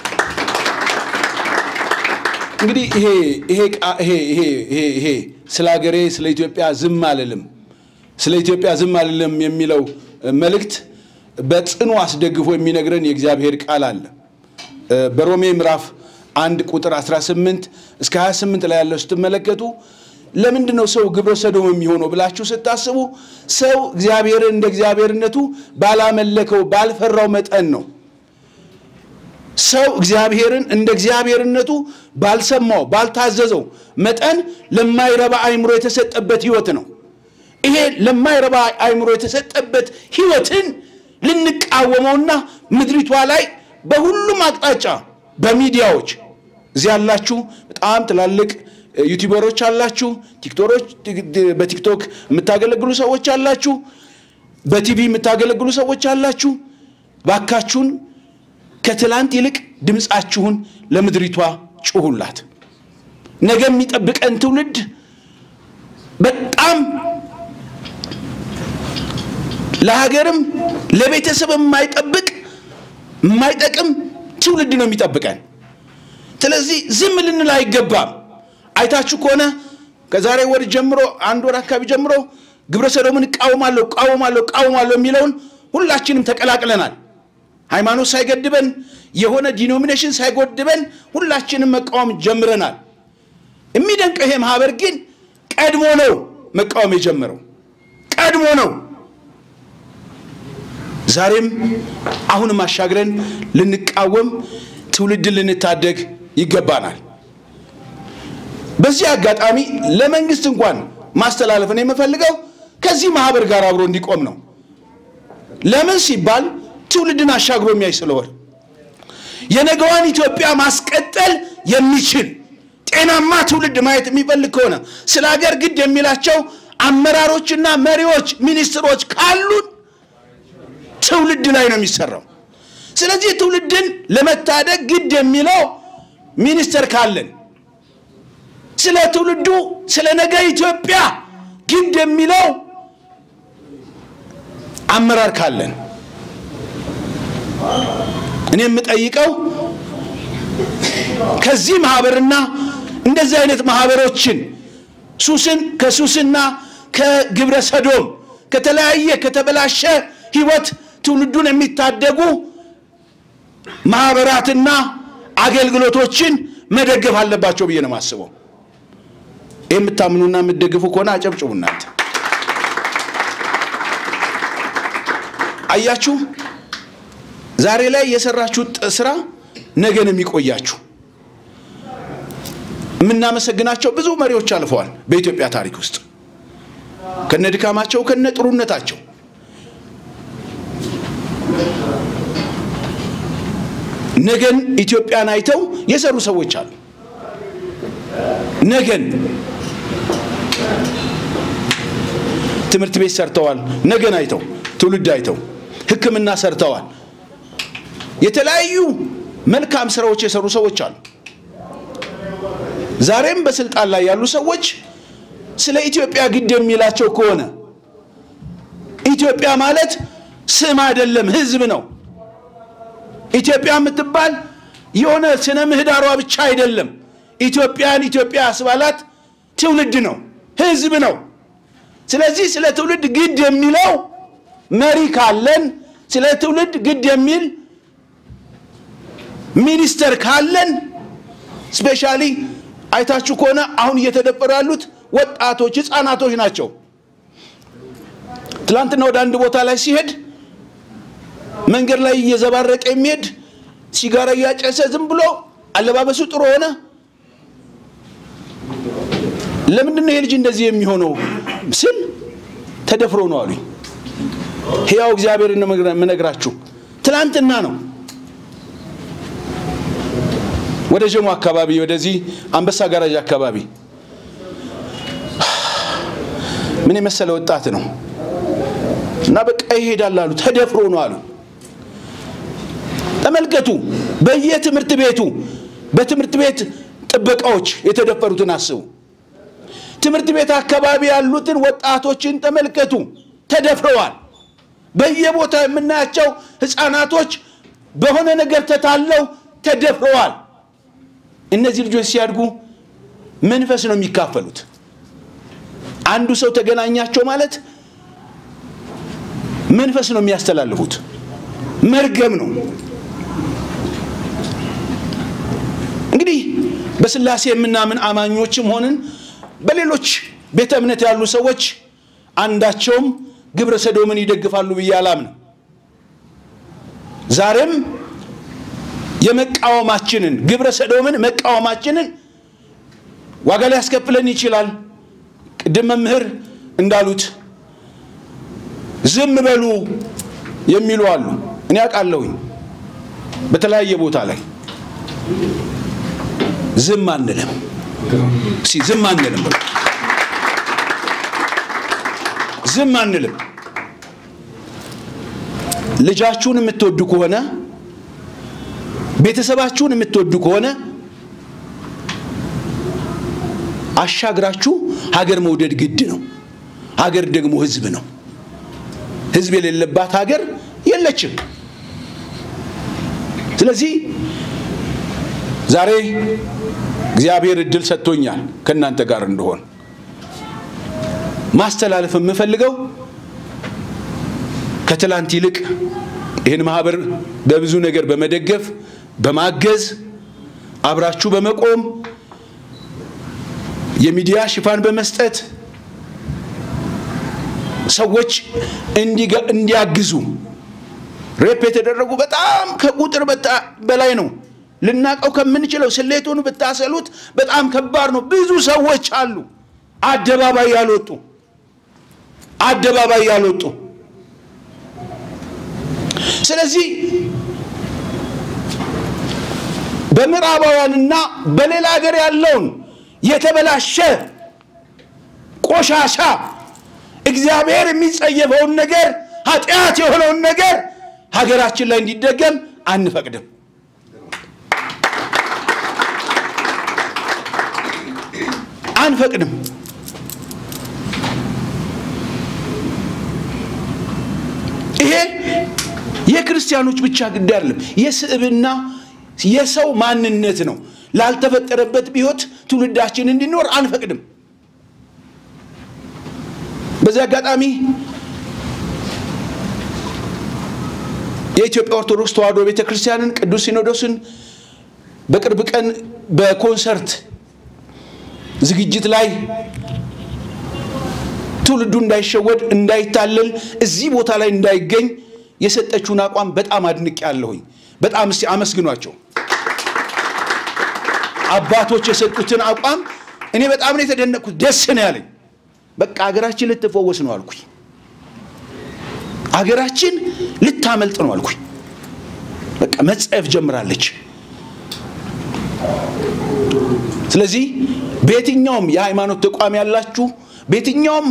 እንግዲህ ይሄ ይሄ ይሄ ይሄ ይሄ ይሄ ስለ ሀገሬ ስለ ኢትዮጵያ ዝም አልልም ስለ ኢትዮጵያ ዝም አልልም የሚለው መልእክት በጽኑ አስደግፎ የሚነግረን የእግዚአብሔር ቃል አለ። በሮሜ ምዕራፍ አንድ ቁጥር 18 እስከ 28 ላይ ያለው ስትመለከቱ ለምንድን ነው ሰው ግብረ ሰዶም የሚሆነው ብላችሁ ስታስቡ ሰው እግዚአብሔርን እንደ እግዚአብሔርነቱ ባላመለከው ባልፈራው መጠን ነው። ሰው እግዚአብሔርን እንደ እግዚአብሔርነቱ ባልሰማው ባልታዘዘው መጠን ለማይረባ አይምሮ የተሰጠበት ህይወት ነው። ይሄ ለማይረባ አይምሮ የተሰጠበት ህይወትን ልንቃወመውና ምድሪቷ ላይ በሁሉም አቅጣጫ በሚዲያዎች እዚህ ያላችሁ በጣም ትላልቅ ዩቲዩበሮች አላችሁ፣ ቲክቶሮች በቲክቶክ የምታገለግሉ ሰዎች አላችሁ፣ በቲቪ የምታገለግሉ ሰዎች አላችሁ። ባካችሁን ከትላንት ይልቅ ድምፃችሁን ለምድሪቷ ጩሁላት። ነገ የሚጠብቀን ትውልድ በጣም ለሀገርም ለቤተሰብ የማይጠብቅ የማይጠቅም ትውልድ ነው የሚጠብቀን። ስለዚህ ዝም ልንል አይገባም። አይታችሁ ከሆነ ከዛሬ ወር ጀምሮ አንድ ወር አካባቢ ጀምሮ ግብረ ሰዶምን እቃወማለሁ እቃወማለሁ እቃወማለሁ የሚለውን ሁላችንም ተቀላቅለናል። ሃይማኖት ሳይገድበን የሆነ ዲኖሚኔሽን ሳይጎድበን ሁላችንም መቃወም ጀምረናል። የሚደንቀው ይሄ ማህበር ግን ቀድሞ ነው መቃወም የጀመረው ቀድሞ ነው። ዛሬም አሁንም አሻግረን ልንቃወም ትውልድን ልንታደግ ይገባናል። በዚህ አጋጣሚ ለመንግስት እንኳን ማስተላለፍን የምፈልገው ከዚህ ማህበር ጋር አብሮ እንዲቆም ነው። ለምን ሲባል ትውልድን አሻግሮ የሚያይ ስለሆነ የነገዋን ኢትዮጵያ ማስቀጠል የሚችል ጤናማ ትውልድ ማየት የሚፈልግ ከሆነ ስለ ሀገር ግድ የሚላቸው አመራሮችና መሪዎች፣ ሚኒስትሮች ካሉን ትውልድ ላይ ነው የሚሰራው። ስለዚህ ትውልድን ለመታደግ ግድ የሚለው ሚኒስተር ካለን ስለ ትውልዱ ስለ ነገ ኢትዮጵያ ግድ የሚለው አመራር ካለን እኔ የምጠይቀው ከዚህ ማህበርና እንደዚህ አይነት ማህበሮችን ሱስን ከሱስና ከግብረ ሰዶም ከተለያየ ከተበላሸ ህይወት ትውልዱን የሚታደጉ ማህበራትና አገልግሎቶችን መደገፍ አለባቸው ብዬ ነው የማስበው። ይህ የምታምኑና የምትደግፉ ከሆነ አጨብጭቡ እናንተ። አያችሁ፣ ዛሬ ላይ የሰራችሁት ስራ ነገን የሚቆያችሁ። የምናመሰግናቸው ብዙ መሪዎች አልፈዋል በኢትዮጵያ ታሪክ ውስጥ ከነ ድካማቸው ከነ ጥሩነታቸው ነገን ኢትዮጵያን አይተው የሰሩ ሰዎች አሉ። ነገን ትምህርት ቤት ሰርተዋል። ነገን አይተው ትውልድ አይተው ሕክምና ሰርተዋል። የተለያዩ መልካም ስራዎች የሰሩ ሰዎች አሉ። ዛሬም በስልጣን ላይ ያሉ ሰዎች ስለ ኢትዮጵያ ግድ የሚላቸው ከሆነ ኢትዮጵያ ማለት ስም አይደለም፣ ህዝብ ነው። ኢትዮጵያ የምትባል የሆነ ስነ ምህዳሯ ብቻ አይደለም። ኢትዮጵያን ኢትዮጵያ ያስባላት ትውልድ ነው፣ ህዝብ ነው። ስለዚህ ስለ ትውልድ ግድ የሚለው መሪ ካለን፣ ስለ ትውልድ ግድ የሚል ሚኒስተር ካለን፣ ስፔሻሊ አይታችሁ ከሆነ አሁን እየተደፈሩ ያሉት ወጣቶች፣ ህፃናቶች ናቸው። ትላንትና ወደ አንድ ቦታ ላይ ሲሄድ መንገድ ላይ እየዘባረቀ የሚሄድ ሲጋራ እያጨሰ ዝም ብሎ አለባበሱ ጥሩ ሆነ። ለምንድን ነው ይሄ ልጅ እንደዚህ የሚሆነው ስል ተደፍሮ ነው አሉኝ። ሕያው እግዚአብሔር የምነግራችሁ ትላንትና ነው። ወደ ጀሞ አካባቢ ወደዚህ አንበሳ ጋራጅ አካባቢ ምን የመሰለ ወጣት ነው እና በቃ ይሄዳል አሉ። ተደፍሮ ነው አሉ። ተመልከቱ። በየትምህርት ቤቱ በትምህርት ቤት ጥበቃዎች የተደፈሩትን አስቡ። ትምህርት ቤት አካባቢ ያሉትን ወጣቶችን ተመልከቱ። ተደፍረዋል። በየቦታ የምናያቸው ህፃናቶች በሆነ ነገር ተታለው ተደፍረዋል። እነዚህ ልጆች ሲያድጉ መንፈስ ነው የሚካፈሉት። አንዱ ሰው ተገናኛቸው ማለት መንፈስ ነው የሚያስተላልፉት። መርገም ነው። እንግዲህ በስላሴ የምናምን አማኞችም ሆንን በሌሎች ቤተ እምነት ያሉ ሰዎች አንዳቸውም ግብረ ሰዶምን ይደግፋሉ ብዬ አላምንም። ዛሬም የመቃወማችንን ግብረ ሰዶምን መቃወማችንን ዋጋ ሊያስከፍለን ይችላል። ቅድም መምህር እንዳሉት ዝም በሉ የሚሉ አሉ። እኔ አውቃለሁኝ በተለያየ ቦታ ላይ ዝም አንልም። እስኪ ዝም አንልም በሉ። ዝም አንልም። ልጃችሁን የምትወዱ ከሆነ ቤተሰባችሁን የምትወዱ ከሆነ አሻግራችሁ ሀገር መውደድ ግድ ነው። ሀገር ደግሞ ህዝብ ነው። ህዝብ የሌለባት ሀገር የለችም። ስለዚህ ዛሬ እግዚአብሔር እድል ሰጥቶኛል ከእናንተ ጋር እንደሆን ማስተላለፍ የምፈልገው ከትላንት ይልቅ ይህን ማህበር በብዙ ነገር በመደገፍ በማገዝ አብራችሁ በመቆም የሚዲያ ሽፋን በመስጠት ሰዎች እንዲያግዙ ሬፕ የተደረጉ በጣም ከቁጥር በላይ ነው። ልናቀው ከምንችለው ስሌቱን ብታሰሉት በጣም ከባድ ነው። ብዙ ሰዎች አሉ አደባባይ ያልወጡ አደባባይ ያልወጡ። ስለዚህ በምዕራባውያንና በሌላ ሀገር ያለውን የተበላሸ ቆሻሻ እግዚአብሔር የሚጸየፈውን ነገር ኃጢአት የሆነውን ነገር ሀገራችን ላይ እንዲደገም አንፈቅድም። አንፈቅድም። ይሄ የክርስቲያኖች ብቻ ጉዳይ አይደለም። የስዕብና የሰው ማንነት ነው። ላልተፈጠረበት ቢሆት ትውልዳችን እንዲኖር አንፈቅድም። በዚህ አጋጣሚ የኢትዮጵያ ኦርቶዶክስ ተዋሕዶ ቤተ ክርስቲያንን ቅዱስ ሲኖዶስን በቅርብ ቀን በኮንሰርት ዝግጅት ላይ ትውልዱ እንዳይሸወድ እንዳይታለል እዚህ ቦታ ላይ እንዳይገኝ የሰጠችውን አቋም በጣም አድንቅ ያለሁኝ። በጣም እስቲ አመስግኗቸው። አባቶች የሰጡትን አቋም እኔ በጣም ነው የተደነቅኩት። ደስ ነው ያለኝ። በቃ አገራችን ልትፈወስ ነው አልኩኝ። አገራችን ልታመልጥ ነው አልኩኝ። በቃ መጸየፍ ጀምራለች። ስለዚህ በየትኛውም የሃይማኖት ተቋም ያላችሁ በየትኛውም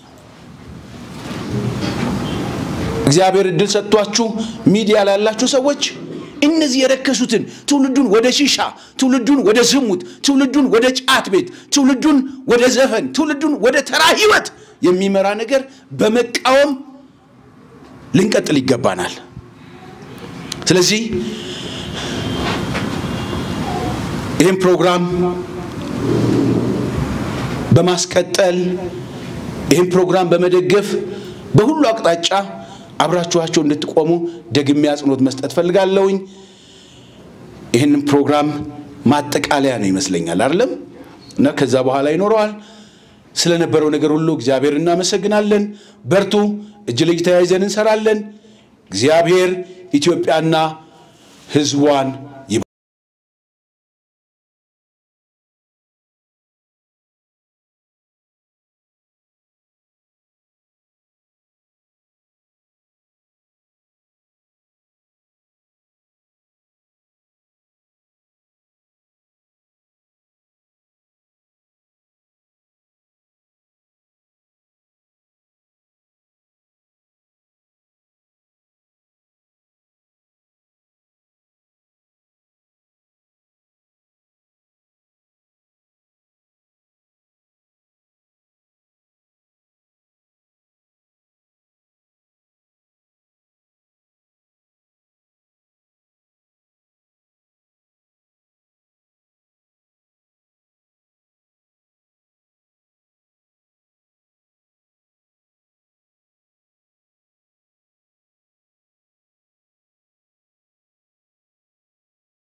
እግዚአብሔር እድል ሰጥቷችሁ ሚዲያ ላይ ያላችሁ ሰዎች እነዚህ የረከሱትን ትውልዱን ወደ ሺሻ፣ ትውልዱን ወደ ዝሙት፣ ትውልዱን ወደ ጫት ቤት፣ ትውልዱን ወደ ዘፈን፣ ትውልዱን ወደ ተራ ህይወት የሚመራ ነገር በመቃወም ልንቀጥል ይገባናል። ስለዚህ ይህም ፕሮግራም በማስቀጠል ይህን ፕሮግራም በመደገፍ በሁሉ አቅጣጫ አብራችኋቸው እንድትቆሙ ደግሜ አጽንኦት መስጠት ፈልጋለሁኝ። ይህንን ፕሮግራም ማጠቃለያ ነው ይመስለኛል አይደለም እና ከዛ በኋላ ይኖረዋል። ስለነበረው ነገር ሁሉ እግዚአብሔር እናመሰግናለን። በርቱ። እጅ ለእጅ ተያይዘን እንሰራለን። እግዚአብሔር ኢትዮጵያና ሕዝቧን